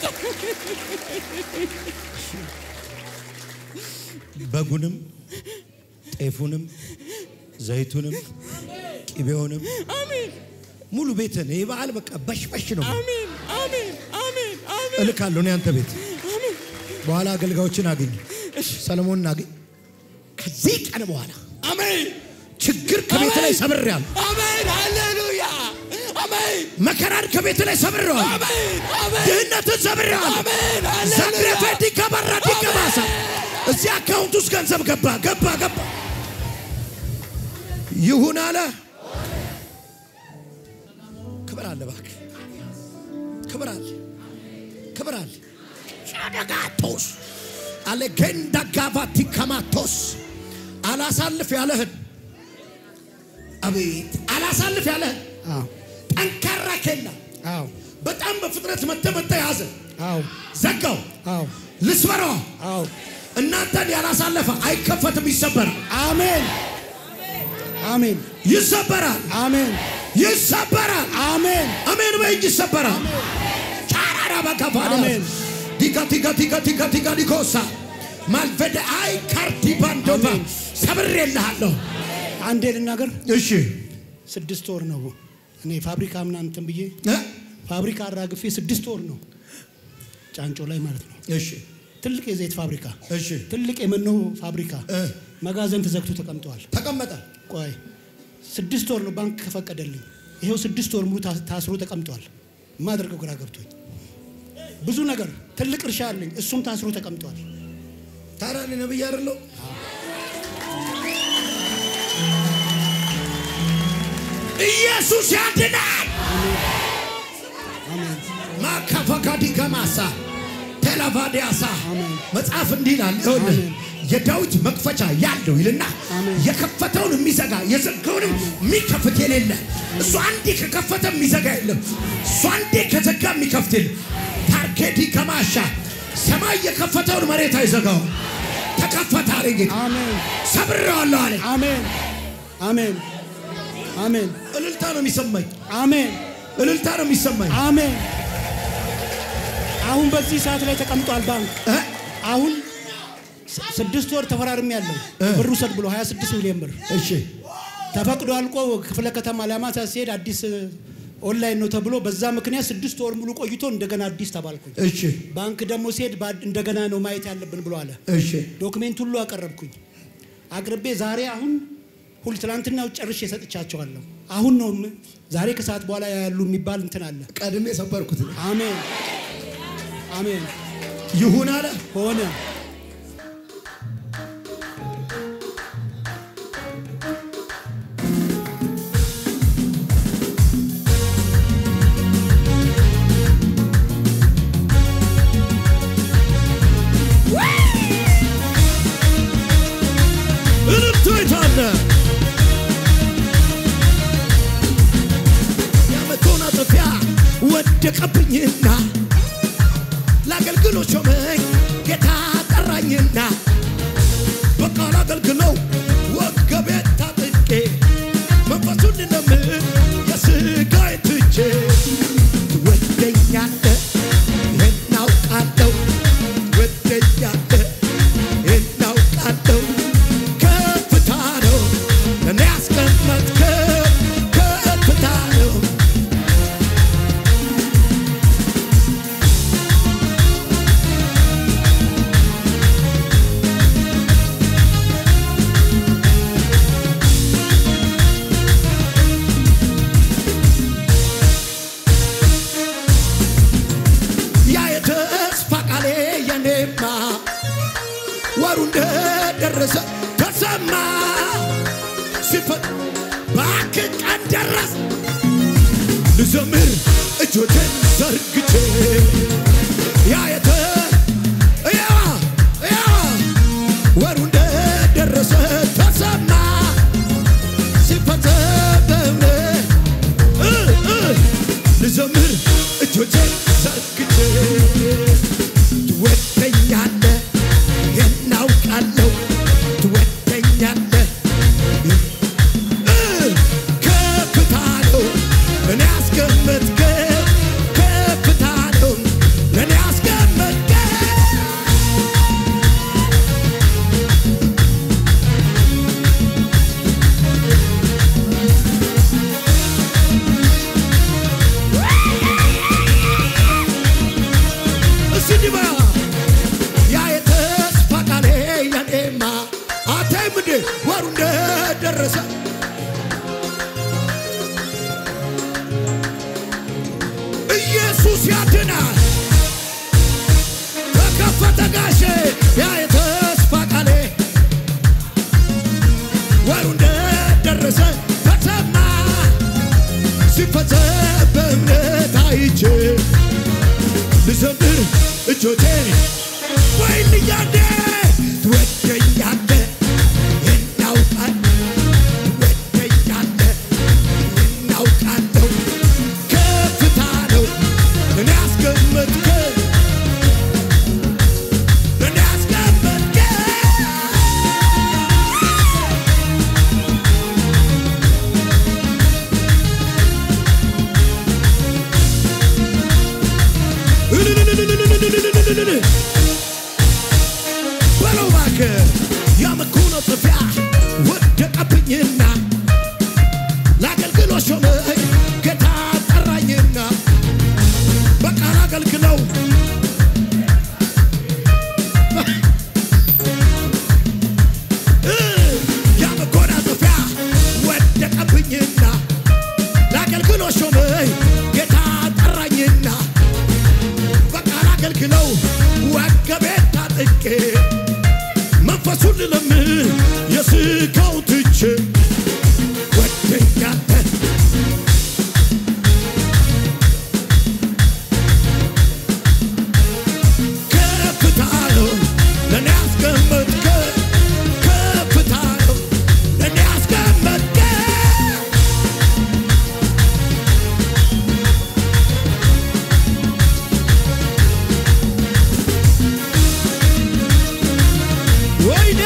በጉንም ጤፉንም ዘይቱንም ቅቤውንም አሜን ሙሉ ቤትን ይህ በዓል በቃ በሽበሽ ነው አሜን አሜን አሜን አሜን እልካለሁ። እኔ አንተ ቤት በኋላ አገልጋዮችን አገኝ፣ ሰለሞንን አገኝ። ከዚህ ቀን በኋላ አሜን ችግር ከቤት ላይ ሰብሬያለሁ። አሜን ሃሌሉያ አሜን መከራን ከቤት ላይ ሰብሬዋለሁ። አሜን አሜን ድህነትን ሰብሬዋለሁ። አሜን ሃሌሉያ ዘብሬፈ ዲከበራ ዲከባሳ እዚህ አካውንት ውስጥ ገንዘብ ገባ ገባ ገባ ይሁን አለ። ክብር አለ፣ እባክህ ክብር አለ፣ ክብር አለ። ሻደጋቶስ አለገንዳ ጋቫቲ ከማቶስ አላሳልፍ ያለህን አቤት አላሳልፍ ያለህን ጠንካራ ኬላ በጣም በፍጥነት መተ መተ ያዘ ዘጋው ልስበረዋ እናንተን ያላሳለፈ አይከፈትም፣ ይሰበራል። አሜን አሜን ይሰበራል። አሜን ይሰበራል። አሜን አሜን በእጅ ይሰበራል። ቻራራ በከፋዳ አሜን። ዲጋ ዲጋ ዲጋ ዲጋ ዲጋ ዲኮሳ ማልፈደ አይ ካርቲ ባንዶባ ሰብሬልሃለሁ። አንዴ ልናገር። እሺ ስድስት ወር ነው እኔ ፋብሪካ ምናምን እንትን ብዬ ፋብሪካ አራግፌ ስድስት ወር ነው ጫንጮ ላይ ማለት ነው። እሺ ትልቅ የዘይት ፋብሪካ፣ እሺ ትልቅ የመኖ ፋብሪካ መጋዘን ተዘግቶ ተቀምጠዋል። ተቀመጠ። ቆይ ስድስት ወር ነው ባንክ ከፈቀደልኝ። ይሄው ስድስት ወር ሙሉ ታ- ታስሮ ተቀምጠዋል። የማደርገው ግራ ገብቶኝ ብዙ ነገር ትልቅ እርሻ አለኝ፣ እሱም ታስሮ ተቀምጠዋል። ታዲያ እኔ ነብይ አይደለሁ? ኢየሱስ ያድናል። ማካፈካዲ ከማሳ ቴላቫዲያሳ መጽሐፍ እንዲህ ይላል። ይኸውልህ የዳዊት መክፈቻ ያለው ይልና የከፈተውን የሚዘጋ የዘጋውንም የሚከፍት የሌለ እሱ አንዴ ከከፈተ የሚዘጋ የለም። እሱ አንዴ ከዘጋ የሚከፍት የለም። ታርኬዲ ከማሻ ሰማይ የከፈተውን መሬት አይዘጋውም። ተከፈተ አለ ጌታ። ሰብሬዋለሁ አለ። አሜን አሜን አሜን። እልልታ ነው የሚሰማኝ። አሜን እልልታ ነው የሚሰማኝ። አሜን። አሁን በዚህ ሰዓት ላይ ተቀምጧል ባንክ። አሁን ስ- ስድስት ወር ተፈራርም ያለው ብር ውሰድ ብሎ 26 ሚሊዮን ብር እሺ ተፈቅዶ አልቆ ክፍለ ከተማ ለማታ ሲሄድ አዲስ እ፣ ኦንላይን ነው ተብሎ በዛ ምክንያት ስድስት ወር ሙሉ ቆይቶ እንደገና አዲስ ተባልኩኝ። እሺ ባንክ ደግሞ ሲሄድ በአድ- እንደገና ነው ማየት ያለብን ብሎ አለ። እሺ ዶክሜንት ሁሉ አቀረብኩኝ። አቅርቤ ዛሬ አሁን ሁል ትናንትና ጨርሼ ሰጥቻቸዋለሁ። አሁን ነው ም- ዛሬ ከሰዓት በኋላ ያሉ የሚባል እንትን አለ። ቀድሜ ሰበርኩት። አሜን አሜን። ይሁን አለ ሆነ። እልልቱ የታለ? የመጎናጸፊያ ወደቀብኝና ለአገልግሎት ሾመኝ ጌታ ጠራኝና በቃ ላገልግለው ወገቤን ታጥቄ መንፈሱን እንደምን የሥጋዬን ትቼ ትወደኛለህ እናውቃለሁ ትወደኛለህ እናውቃለሁ ከፍታ ነው ልዘምር እጆቼን ዘርግቼ ያ የተ እያዋ እያዋ ወሩ እንደደረሰ ተሰማ ሲፈጸም እ እ ልዘምር እጆቼን ዘርግቼ ትወደኛለህ የናውቃለሁ ትወደኛለህ እ ከፍታ ነው እኔ ያስቀመጥከው ከፍታ ነው ለእኔ ያስቀመጥከው እስቲ እንዲህ በያ ያ የተስፋ ቃሌ ያኔማ አታይም እንዴ ወሩ እንደደረሰ ኢየሱስ ያድናል። ተከፈተ ጋሼ ያ የተስፋ ቃሌ ወሩ እንደደረሰ ተሰማ ሲፈጸም በእምነት አይቼ ልዘምር እጆቼን ወይን እያንዴ ትወደኛለህ እናውቃል ትወደኛለህ እናውቃለሁ ከፍታ ነው እኔ ያስቀመጥከ እኔ ያስቀመጥከ በለው እባክህ ያ መጎናጸፊያ ወደቀብኝና ለአገልግሎት ሾመኝ ጌታ ጠራኝና በቃ ላገልግለው እ ያ መጎናጸፊያ ወደቀብኝና ለአገልግሎት ሾመኝ ጌታ ጠራኝና በቃ ላገልግለው ወገቤን ታጥቄ መንፈሱን ልለምን የስጋው ትቼ ወደኛለህ ከፍታ ነው ለእኔ ያስቀመጥከ ከፍታ ነው ለእኔ ያስቀመጥከ ወይኔ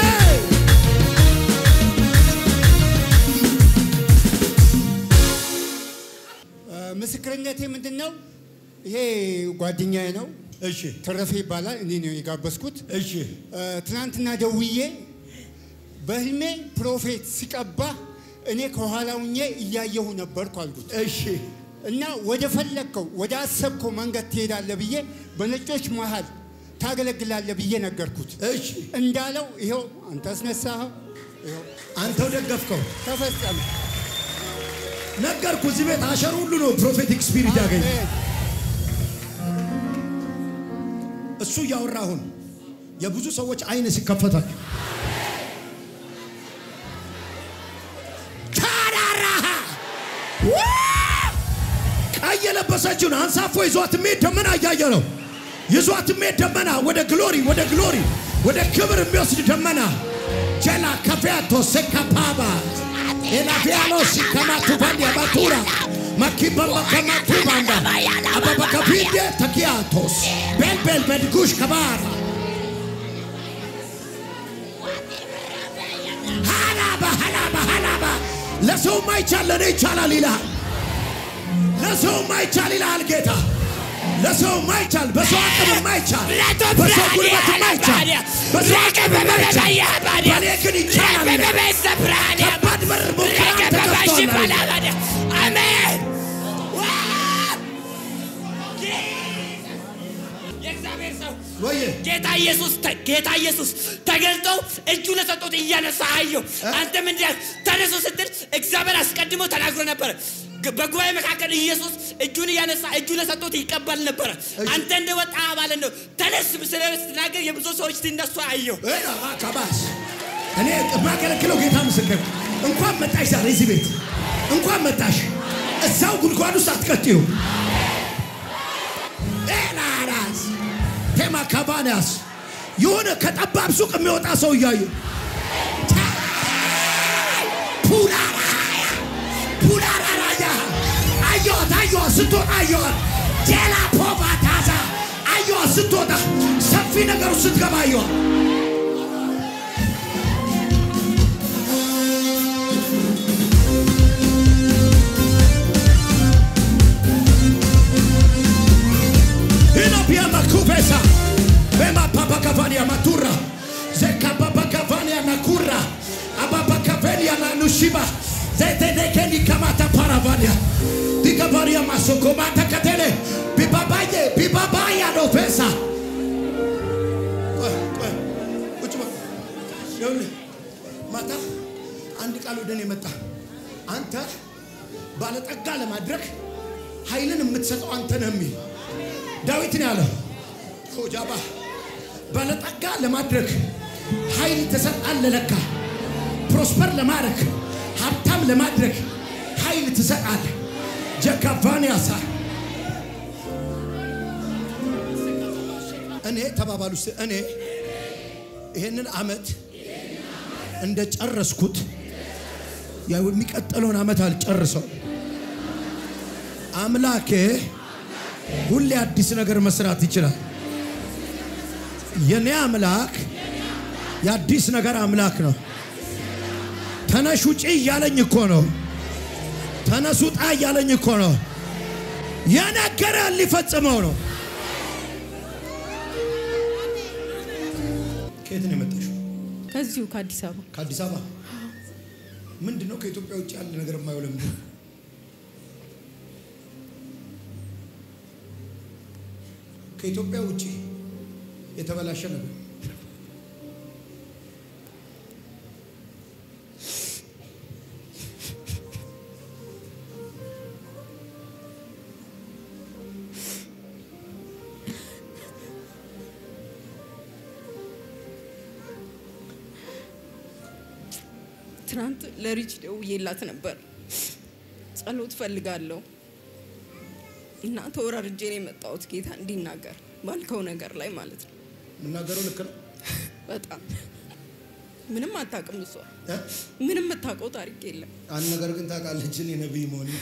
ምስክርነቴ ምንድን ነው? ይሄ ጓደኛዬ ነው። እሺ ተረፈ ይባላል። እኔ ነው የጋበዝኩት። እሺ ትናንትና ደውዬ በህልሜ ፕሮፌት ሲቀባ እኔ ከኋላ ሁኜ እያየሁ ነበርኩ አልኩት። እሺ እና ወደ ፈለግከው ወደ አሰብከው መንገድ ትሄዳለህ ብዬ በነጮች መሃል ታገለግላለህ ብዬ ነገርኩት። እሺ እንዳለው ይኸው አንተ አስነሳኸው፣ ይኸው አንተው ደገፍከው። ተፈጸመ። ነገርኩ። እዚህ ቤት አሸር ሁሉ ነው ፕሮፌቲክ ስፒሪት ያገኘ እሱ እያወራ አሁን የብዙ ሰዎች አይን ሲከፈታል ካራራሃ ቀይ የለበሰችውን አንሳፎ ይዟት የሚሄድ ደመና እያየ ነው። ይዟት የሚሄድ ደመና ወደ ግሎሪ ወደ ግሎሪ ወደ ክብር የሚወስድ ደመና ጀላ ከፊያቶ ሴካፓባ ኤላፊያሎስ ከማቱባንዲያ ባቱራ ማኪበማ ከማቱባንዳ አባባከፊዴ ተኪያቶስ ቤልቤል በድጉሽ ከባራ ሃላባ ሃላባ ሃላባ ለሰው ማይቻል ለእኔ ይቻላል ይልሃል። ለሰው ማይቻል ይልሃል ጌታ። ለሰው ማይቻል፣ በሰው አቅም ማይቻል፣ በሰው ጉልበት ማይቻል፣ በሰው አቅም ማይቻል፣ በእኔ ግን ይቻላል ይላል። ከባድ በር ሙከራ ተከፍቷል አለ። አሜን። የእግዚአብሔር ሰው ጌታ ኢየሱስ ተ- ጌታ ኢየሱስ ተገልጦ እጁ ለሰጡት እያነሳ አየው። አንተ ምንድን ተነሱ ስትል እግዚአብሔር አስቀድሞ ተናግሮ ነበረ። ግ- በጉባኤ መካከል ኢየሱስ እጁን እያነሳ እጁ ለሰጡት ይቀበል ነበረ። አንተ እንደወጣ ማለት ነው። ተነስ ስለ ስትናገር የብዙ ሰዎች ሲነሱ አየው። ከባስ እኔ የማገለግለው ጌታ ምስክር እንኳን መጣሽ ዛሬ እዚህ ቤት እንኳን መጣሽ እዛው ጉድጓድ ውስጥ አትቀጥዩ። ኤላራስ ቴማ ካባንያስ የሆነ ከጠባብ ሱቅ የሚወጣ ሰው እያዩ ፑላራያ ፑላራራያ አየዋት አየዋት ስትወጣ አየዋት ጄላ ፖባ ታዛ አየዋት ስትወጣ ሰፊ ነገሩ ስትገባ አየዋት Inapia makupesa Bema papa kavania matura Zeka papa kavania nakura Ababa kavenia na nushiba Zete dekeni kamata paravania Dikavaria masoko mata katele Bibabaye bibabaya no pesa ቆይ ቆይ ቁጭ በል ይኸውልህ ማታ አንድ ቃል ወደ እኔ መጣ አንተ ባለጠጋ ለማድረግ ኃይልን የምትሰጠው አንተ ነህ የሚል ዳዊት ነው ያለው ሆጃባ ባለጠጋ ለማድረግ ኃይል ትሰጣለህ ለካ ፕሮስፐር ለማድረግ ሀብታም ለማድረግ ኃይል ትሰጣለህ ጀካቫን ያሳ እኔ ተባባሉ እስቲ እኔ ይሄንን አመት እንደ ጨረስኩት ያው የሚቀጥለውን አመት አልጨርሰው አምላኬ ሁሌ አዲስ ነገር መስራት ይችላል። የኔ አምላክ የአዲስ ነገር አምላክ ነው። ተነሽ ውጪ እያለኝ እኮ ነው። ተነስ ውጣ እያለኝ እኮ ነው። የነገረን ሊፈጽመው ነው። ከየት ነው የመጣሽው? ከዚሁ ከአዲስ አበባ ከአዲስ አበባ። ምንድን ነው ከኢትዮጵያ ውጭ ያለ ነገር የማየው ለምንድን ነው? ከኢትዮጵያ ውጭ የተበላሸ ነገር ትናንት ለሪች ደውዬላት ነበር። ጸሎት ፈልጋለሁ እና ተወራርጄ ነው የመጣሁት ጌታ እንዲናገር ባልከው ነገር ላይ ማለት ነው። የምናገረው ልክ ነው። በጣም ምንም አታውቅም እሷ ምንም የምታውቀው ታሪክ የለም። አንድ ነገር ግን ታውቃለች፣ እኔ ነቢይ መሆኔ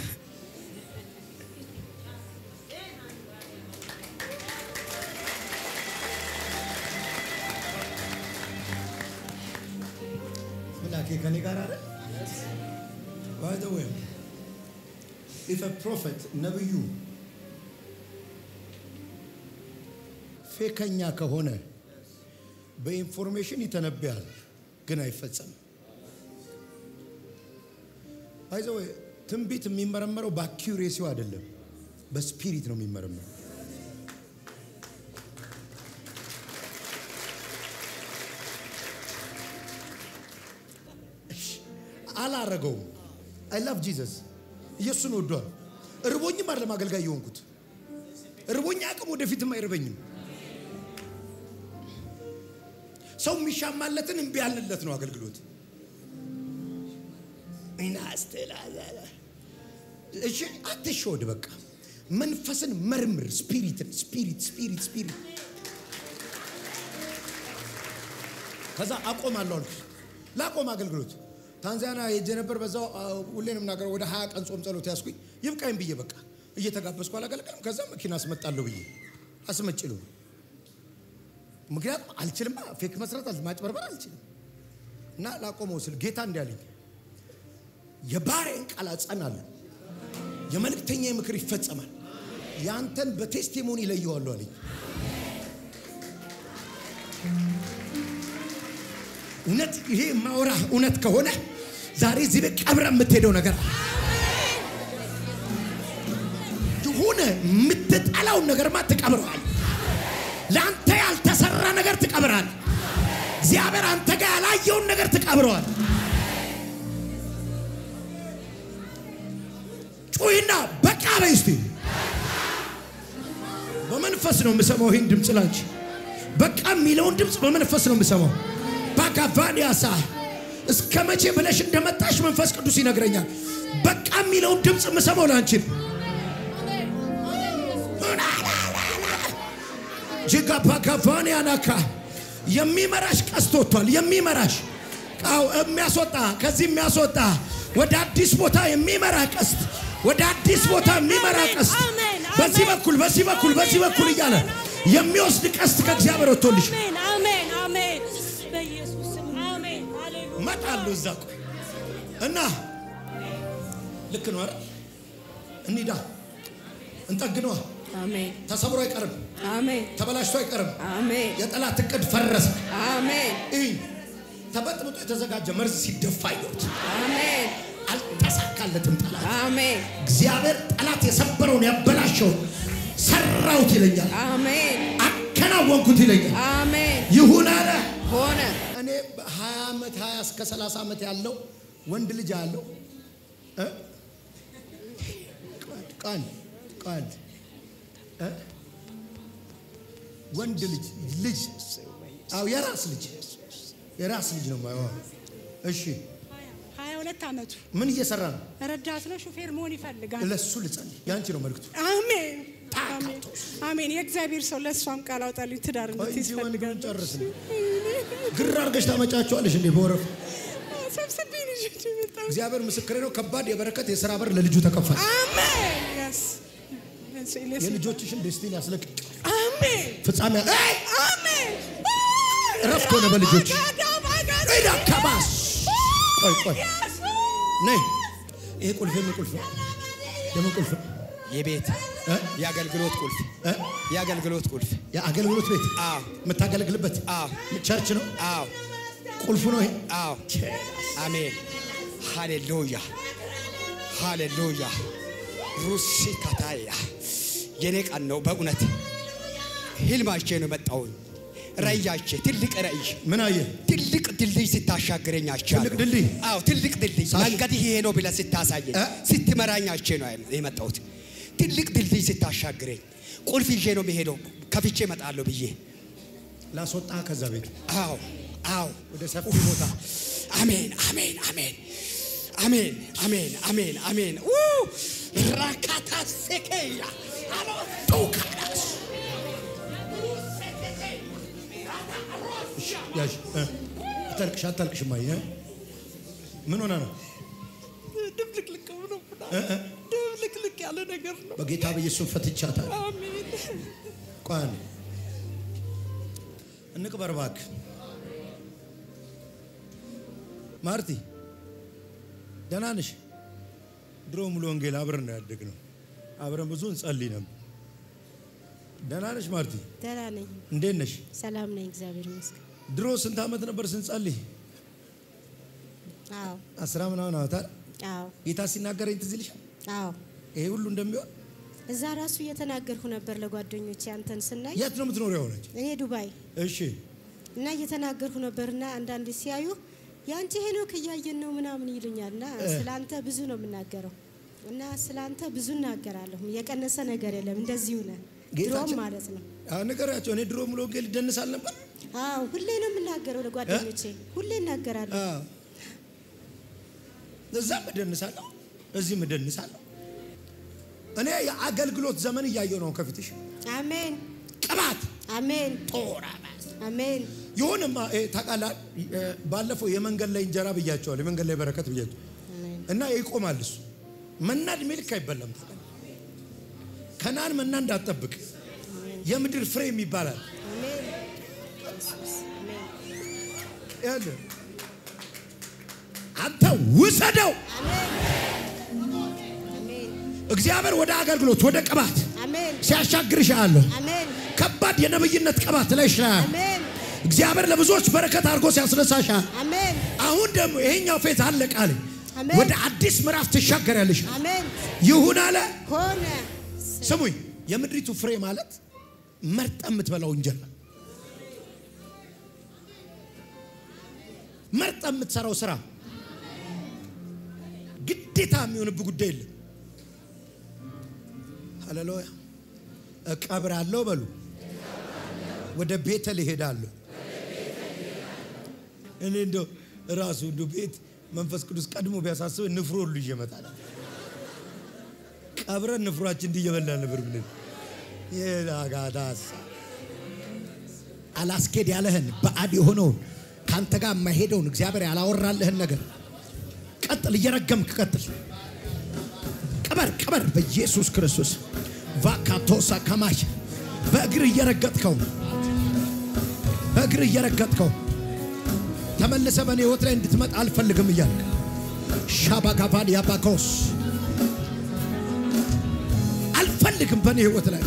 ምላኬ ከኔ ጋር አለ ባይ ዘ ዌይ ኢፍ አ ፕሮፌት ነብዩ ፌከኛ ከሆነ በኢንፎርሜሽን ይተነብያል፣ ግን አይፈጸምም። ባይ ዘ ዌይ ትንቢት የሚመረመረው በአኪዩሬሲው አይደለም፣ በስፒሪት ነው የሚመረመረው። አላረገውም። አይ ላቭ ጂዘስ ኢየሱስን ወዷል። እርቦኝም አይደለም አገልጋይ የሆንኩት እርቦኝ አቅም ወደፊትም አይርበኝም። ሰው የሚሻማለትን እምቢ ያልንለት ነው አገልግሎት። እናስተላዘለ እሺ፣ አትሸወድ። በቃ መንፈስን መርምር። ስፒሪትን ስፒሪት ስፒሪት ስፒሪት ከዛ አቆማለሁ አልኩ። ላቆም አገልግሎት ታንዛኒያ ሄጄ ነበር። በዛው ሁሌ ነው የምናገረው። ወደ ሀያ ቀን ጾም ጸሎት ያስኩኝ ይብቃኝ ብዬ በቃ እየተጋበዝኩ አላገለግልም። ከዛ መኪና አስመጣለሁ ብዬ አስመጭሉ። ምክንያቱም አልችልማ፣ ፌክ መስራት ማጭበርበር አልችልም። እና ላቆመው ስል ጌታ እንዲያለኝ የባሪያን ቃል አጸናለሁ፣ የመልእክተኛ ምክር ይፈጸማል፣ ያንተን በቴስቲሞኒ ይለየዋለሁ አለኝ። እውነት ይሄ ማውራ እውነት ከሆነ ዛሬ እዚህ ቤት ቀብረ የምትሄደው ነገር አለ። የሆነ የምትጠላውን ነገርማ ትቀብረዋል። ለአንተ ያልተሰራ ነገር ትቀብራል። እግዚአብሔር አንተ ጋር ያላየውን ነገር ትቀብረዋል። ጩይና በቃ በይ እስቲ። በመንፈስ ነው የምሰማው ይህን ድምፅ ላንቺ። በቃ የሚለውን ድምፅ በመንፈስ ነው የምሰማው። ባጋቫኒያሳ እስከ መቼ ብለሽ እንደመጣሽ መንፈስ ቅዱስ ይነግረኛል። በቃ የሚለውን ድምፅ የምሰማው ላንቺን ጅጋፓካፋን ያናካ የሚመራሽ ቀስት ወጥቷል። የሚመራሽ ቃው የሚያስወጣ ከዚህ የሚያስወጣ ወደ አዲስ ቦታ የሚመራ ቀስት ወደ አዲስ ቦታ የሚመራ ቀስት በዚህ በኩል በዚህ በኩል በዚህ በኩል እያለ የሚወስድ ቀስት ከእግዚአብሔር ወጥቶልሽ አሜን አሜን አሜን። በኢየሱስ ስም አሜን። ሃሌሉያ እመጣለሁ እዛ ቆይ እና ልክ ነው አይደል? እንሂዳ እንጠግነዋ። አሜን ተሰብሮ አይቀርም። አሜን ተበላሽቶ አይቀርም። አሜን የጠላት እቅድ ፈረሰ። አሜን እይ ተበጥብጦ የተዘጋጀ መርዝ ሲደፋ አየሁት። አሜን አልተሳካለትም ጠላት። አሜን እግዚአብሔር ጠላት የሰበረውን ያበላሸውን ሰራሁት ይለኛል። አሜን አከናወንኩት ይለኛል። አሜን ይሁን አለ ሆነ። እኔ በ20 ዓመት 20 እስከ 30 ዓመት ያለው ወንድ ልጅ አለው እ? ቃል ቃል እ? ወንድ ልጅ ልጅ አው የራስ ልጅ የራስ ልጅ ነው የማየው። እሺ ሀያ ሁለት ዓመቱ ምን እየሰራ ነው? ረዳት ነው። ሹፌር መሆን ይፈልጋል። ለሱ ልጸልይ። ያንቺ ነው መልክቱ። አሜን አሜን አሜን። የእግዚአብሔር ሰው ለእሷም ቃል አውጣልኝ ትዳር እንድትይዝ ወንዱን ጨርስ ነው። ግር አድርገሽ ታመጫቸዋለሽ እንዴ በወረፍ ሰብስቤ ልጆች የመጣው እግዚአብሔር ምስክሬ ነው። ከባድ የበረከት የሥራ በር ለልጁ ተከፈተ። አሜን የስ የልጆችሽን ደስቲን ያስለቅቅ አሜን ፍጻሜ አይ! አሜን እረፍት ሆነ በልጆች ሄዳ ከባስ ቆይ ቆይ ነይ ይሄ ቁልፍ የምን ቁልፍ ነው? የምን ቁልፍ ነው? የቤት የአገልግሎት ቁልፍ የአገልግሎት ቁልፍ የአገልግሎት ቤት የምታገለግልበት ቸርች ነው። አዎ ቁልፉ ነው ይሄ። አዎ አሜን ሃሌሉያ ሃሌሉያ ሩሲ ካታያ የኔ ቀን ነው በእውነት ህልማቼ ነው መጣውኝ ራእያቼ ትልቅ ራእይ ምን አየ? ትልቅ ድልድይ ስታሻግረኝ አይቻለሁ። ትልቅ ድልድይ? አዎ ትልቅ ድልድይ መንገድ ይሄ ነው ብለህ ስታሳየኝ ስትመራኝ አይቼ ነው የመጣሁት። ትልቅ ድልድይ ስታሻግረኝ ቁልፍ ይዤ ነው የምሄደው ከፍቼ እመጣለሁ ብዬ ላስወጣ ከዛ ቤት አዎ አዎ ወደ ሰፊ ቦታ አሜን አሜን አሜን አሜን አሜን አሜን አሜን ኡ ራካታ ሴኬያ አሎ ቶካዳስ ያዥ እ፣ አታልቅሽ አታልቅሽ ማየ ምን ሆነ ነው ድብልቅልቅ ብሎ እ፣ እ፣ ድብልቅልቅ ያለ ነገር ነው። በጌታ በኢየሱስ ፈትቻታል። አሜን ቆይ አንዴ እንቅበር እባክህ ማርቲ ደህና ነሽ? ድሮ ሙሉ ወንጌል አብረን ነው ያደግነው። አብረን ብዙ እንጸልይ ነበር። ደህና ነሽ ማርቲ? ደህና ነኝ፣ እንዴት ነሽ? ሰላም ነኝ፣ እግዚአብሔር ይመስገን። ድሮ ስንት ዓመት ነበር ስንጸልይ? አዎ አስራ ምናምን ዓመት አይደል? አዎ ጌታ ሲናገረኝ ትዝ ይልሻል? አዎ። ይሄ ሁሉ እንደሚሆን እዛ ራሱ እየተናገርኩ ነበር ለጓደኞቼ አንተን ስናይ። የት ነው የምትኖሪው? ሆነች እኔ ዱባይ እሺ እና እየተናገርኩ ነበርና አንዳንድ ሲያዩ የአንቺ ሄኖክ እያየን ነው ምናምን ይሉኛል እና እ። ስለ አንተ ብዙ ነው የምናገረው እና ስለ አንተ ብዙ እናገራለሁ። የቀነሰ ነገር የለም። እንደዚሁ ነህ ድሮም ጌታችን- ማለት ነው። አዎ ንገሪያቸው። እኔ ድሮ ሙሉ ወንጌል ይደንሳል ነበር። አዎ ሁሌ ነው የምናገረው ለጓደኞቼ፣ ሁሌ እናገራለሁ። አዎ። እዛም እደንሳለሁ፣ እዚህም እደንሳለሁ። እኔ የአገልግሎት ዘመን እያየሁ ነው ከፊትሽ። አሜን ቅባት አሜን ጦራ አሜን ይሁንማ ይሄ ታውቃለህ፣ እ፣ ባለፈው የመንገድ ላይ እንጀራ ብያቸዋል፣ የመንገድ ላይ በረከት ብያቸው እና ይቆማል እሱ መና እድሜ ልክ አይበላም። ታውቃለህ፣ ከናን መና እንዳትጠብቅ የምድር ፍሬም ይባላል። ይኸውልህ አንተ ውሰደው። እግዚአብሔር ወደ አገልግሎት ወደ ቅባት አሜን ሲያሻግርሽ አለሁ። አሜን ከባድ የነብይነት ቅባት ላይ ይችላል። አሜን እግዚአብሔር ለብዙዎች በረከት አድርጎ ሲያስነሳሻል። አሜን አሁን ደግሞ ይሄኛው ፌት አለቀ አለኝ። አሜን። ወደ አዲስ ምዕራፍ ትሻገሪያለሽ። አሜን ይሁን አለ። ሆነ ስሙኝ፣ የምድሪቱ ፍሬ ማለት መርጠ የምትበላው እንጀራ፣ መርጠ የምትሰራው ስራ፣ ግዴታ የሚሆንብህ ጉዳይ የለም። ሃሌሉያ። እቀብራለሁ በሉ፣ ወደ ቤተል እሄዳለሁ። እኔ እንደው ራሱ እንዱ ቤት መንፈስ ቅዱስ ቀድሞ ቢያሳስብ ንፍሮ ሁሉ ይዤ እመጣለሁ። ቀብረን ንፍሯችን እንዲህ እየበላን ነበር ብለን የላጋዳስ አላስኬድ ያለህን በአድ የሆነውን ከአንተ ጋር የማይሄደውን እግዚአብሔር ያላወራልህን ነገር ቀጥል፣ እየረገምክ ቀጥል። ቅበር ቅበር፣ በኢየሱስ ክርስቶስ ቫካቶሳ ከማሽ በእግር እየረገጥከው በእግር እየረገጥከው ተመልሰ በእኔ ህይወት ላይ እንድትመጣ አልፈልግም እያልክ ሻባጋቫን ያባኮስ አልፈልግም በእኔ ህይወት ላይ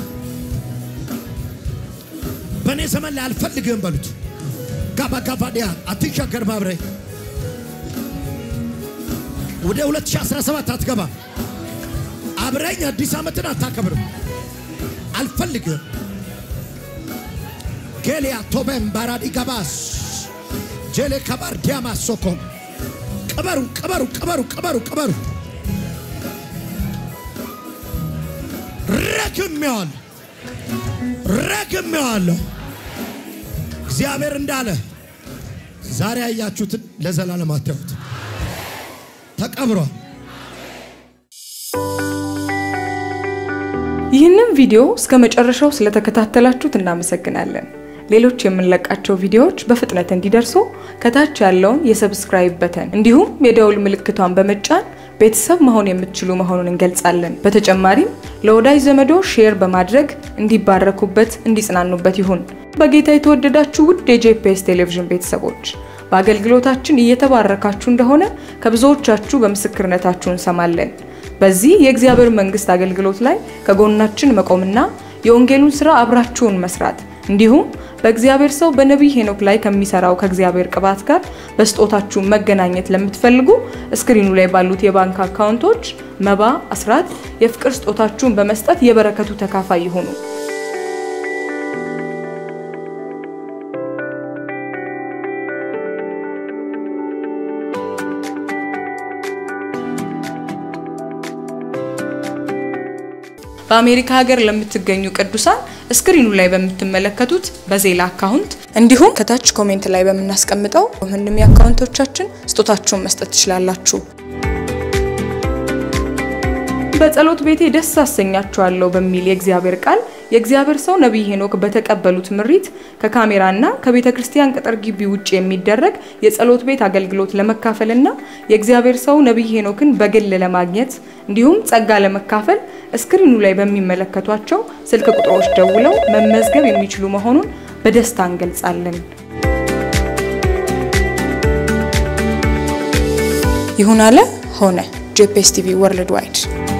በእኔ ዘመን ላይ አልፈልግም በሉት። ጋባጋቫዲያ አትሻገር ማብረ ወደ 2017 አትገባ። አብረኝ አዲስ ዓመትን አታከብርም። አልፈልግም። ጌሊያ ቶበን ባራዲ ጋባስ ጄሌ ከባር ዲያማ ሶኮም ቅበሩ ቅበሩ ቅበሩ ቅበሩ ቅበሩ ረግሜዋለሁ ረግሜዋለሁ። እግዚአብሔር እንዳለ ዛሬ ያያችሁትን ለዘላለም አታዩት። ተቀብሯል። ይህንን ቪዲዮ እስከ መጨረሻው ስለተከታተላችሁት እናመሰግናለን። ሌሎች የምንለቃቸው ቪዲዮዎች በፍጥነት እንዲደርሱ ከታች ያለውን የሰብስክራይብ በተን እንዲሁም የደውል ምልክቷን በመጫን ቤተሰብ መሆን የምትችሉ መሆኑን እንገልጻለን። በተጨማሪም ለወዳጅ ዘመዶ ሼር በማድረግ እንዲባረኩበት፣ እንዲጽናኑበት ይሁን። በጌታ የተወደዳችሁ ውድ የጄፒኤስ ቴሌቪዥን ቤተሰቦች በአገልግሎታችን እየተባረካችሁ እንደሆነ ከብዙዎቻችሁ በምስክርነታችሁ እንሰማለን። በዚህ የእግዚአብሔር መንግስት አገልግሎት ላይ ከጎናችን መቆምና የወንጌሉን ስራ አብራችሁን መስራት እንዲሁም በእግዚአብሔር ሰው በነቢይ ሄኖክ ላይ ከሚሰራው ከእግዚአብሔር ቅባት ጋር በስጦታችሁ መገናኘት ለምትፈልጉ እስክሪኑ ላይ ባሉት የባንክ አካውንቶች መባ፣ አስራት፣ የፍቅር ስጦታችሁን በመስጠት የበረከቱ ተካፋይ ይሁኑ። በአሜሪካ ሀገር ለምትገኙ ቅዱሳን እስክሪኑ ላይ በምትመለከቱት በዜላ አካውንት እንዲሁም ከታች ኮሜንት ላይ በምናስቀምጠው ምንም የአካውንቶቻችን ስጦታችሁን መስጠት ትችላላችሁ። በጸሎት ቤቴ ደስ አሰኛችኋለሁ በሚል የእግዚአብሔር ቃል የእግዚአብሔር ሰው ነቢይ ሄኖክ በተቀበሉት ምሪት ከካሜራና ከቤተ ክርስቲያን ቅጥር ግቢ ውጭ የሚደረግ የጸሎት ቤት አገልግሎት ለመካፈልና የእግዚአብሔር ሰው ነቢይ ሄኖክን በግል ለማግኘት እንዲሁም ጸጋ ለመካፈል እስክሪኑ ላይ በሚመለከቷቸው ስልክ ቁጥሮች ደውለው መመዝገብ የሚችሉ መሆኑን በደስታ እንገልጻለን። ይሁን አለ ሆነ። ጄፒኤስ ቲቪ ወርልድ ዋይድ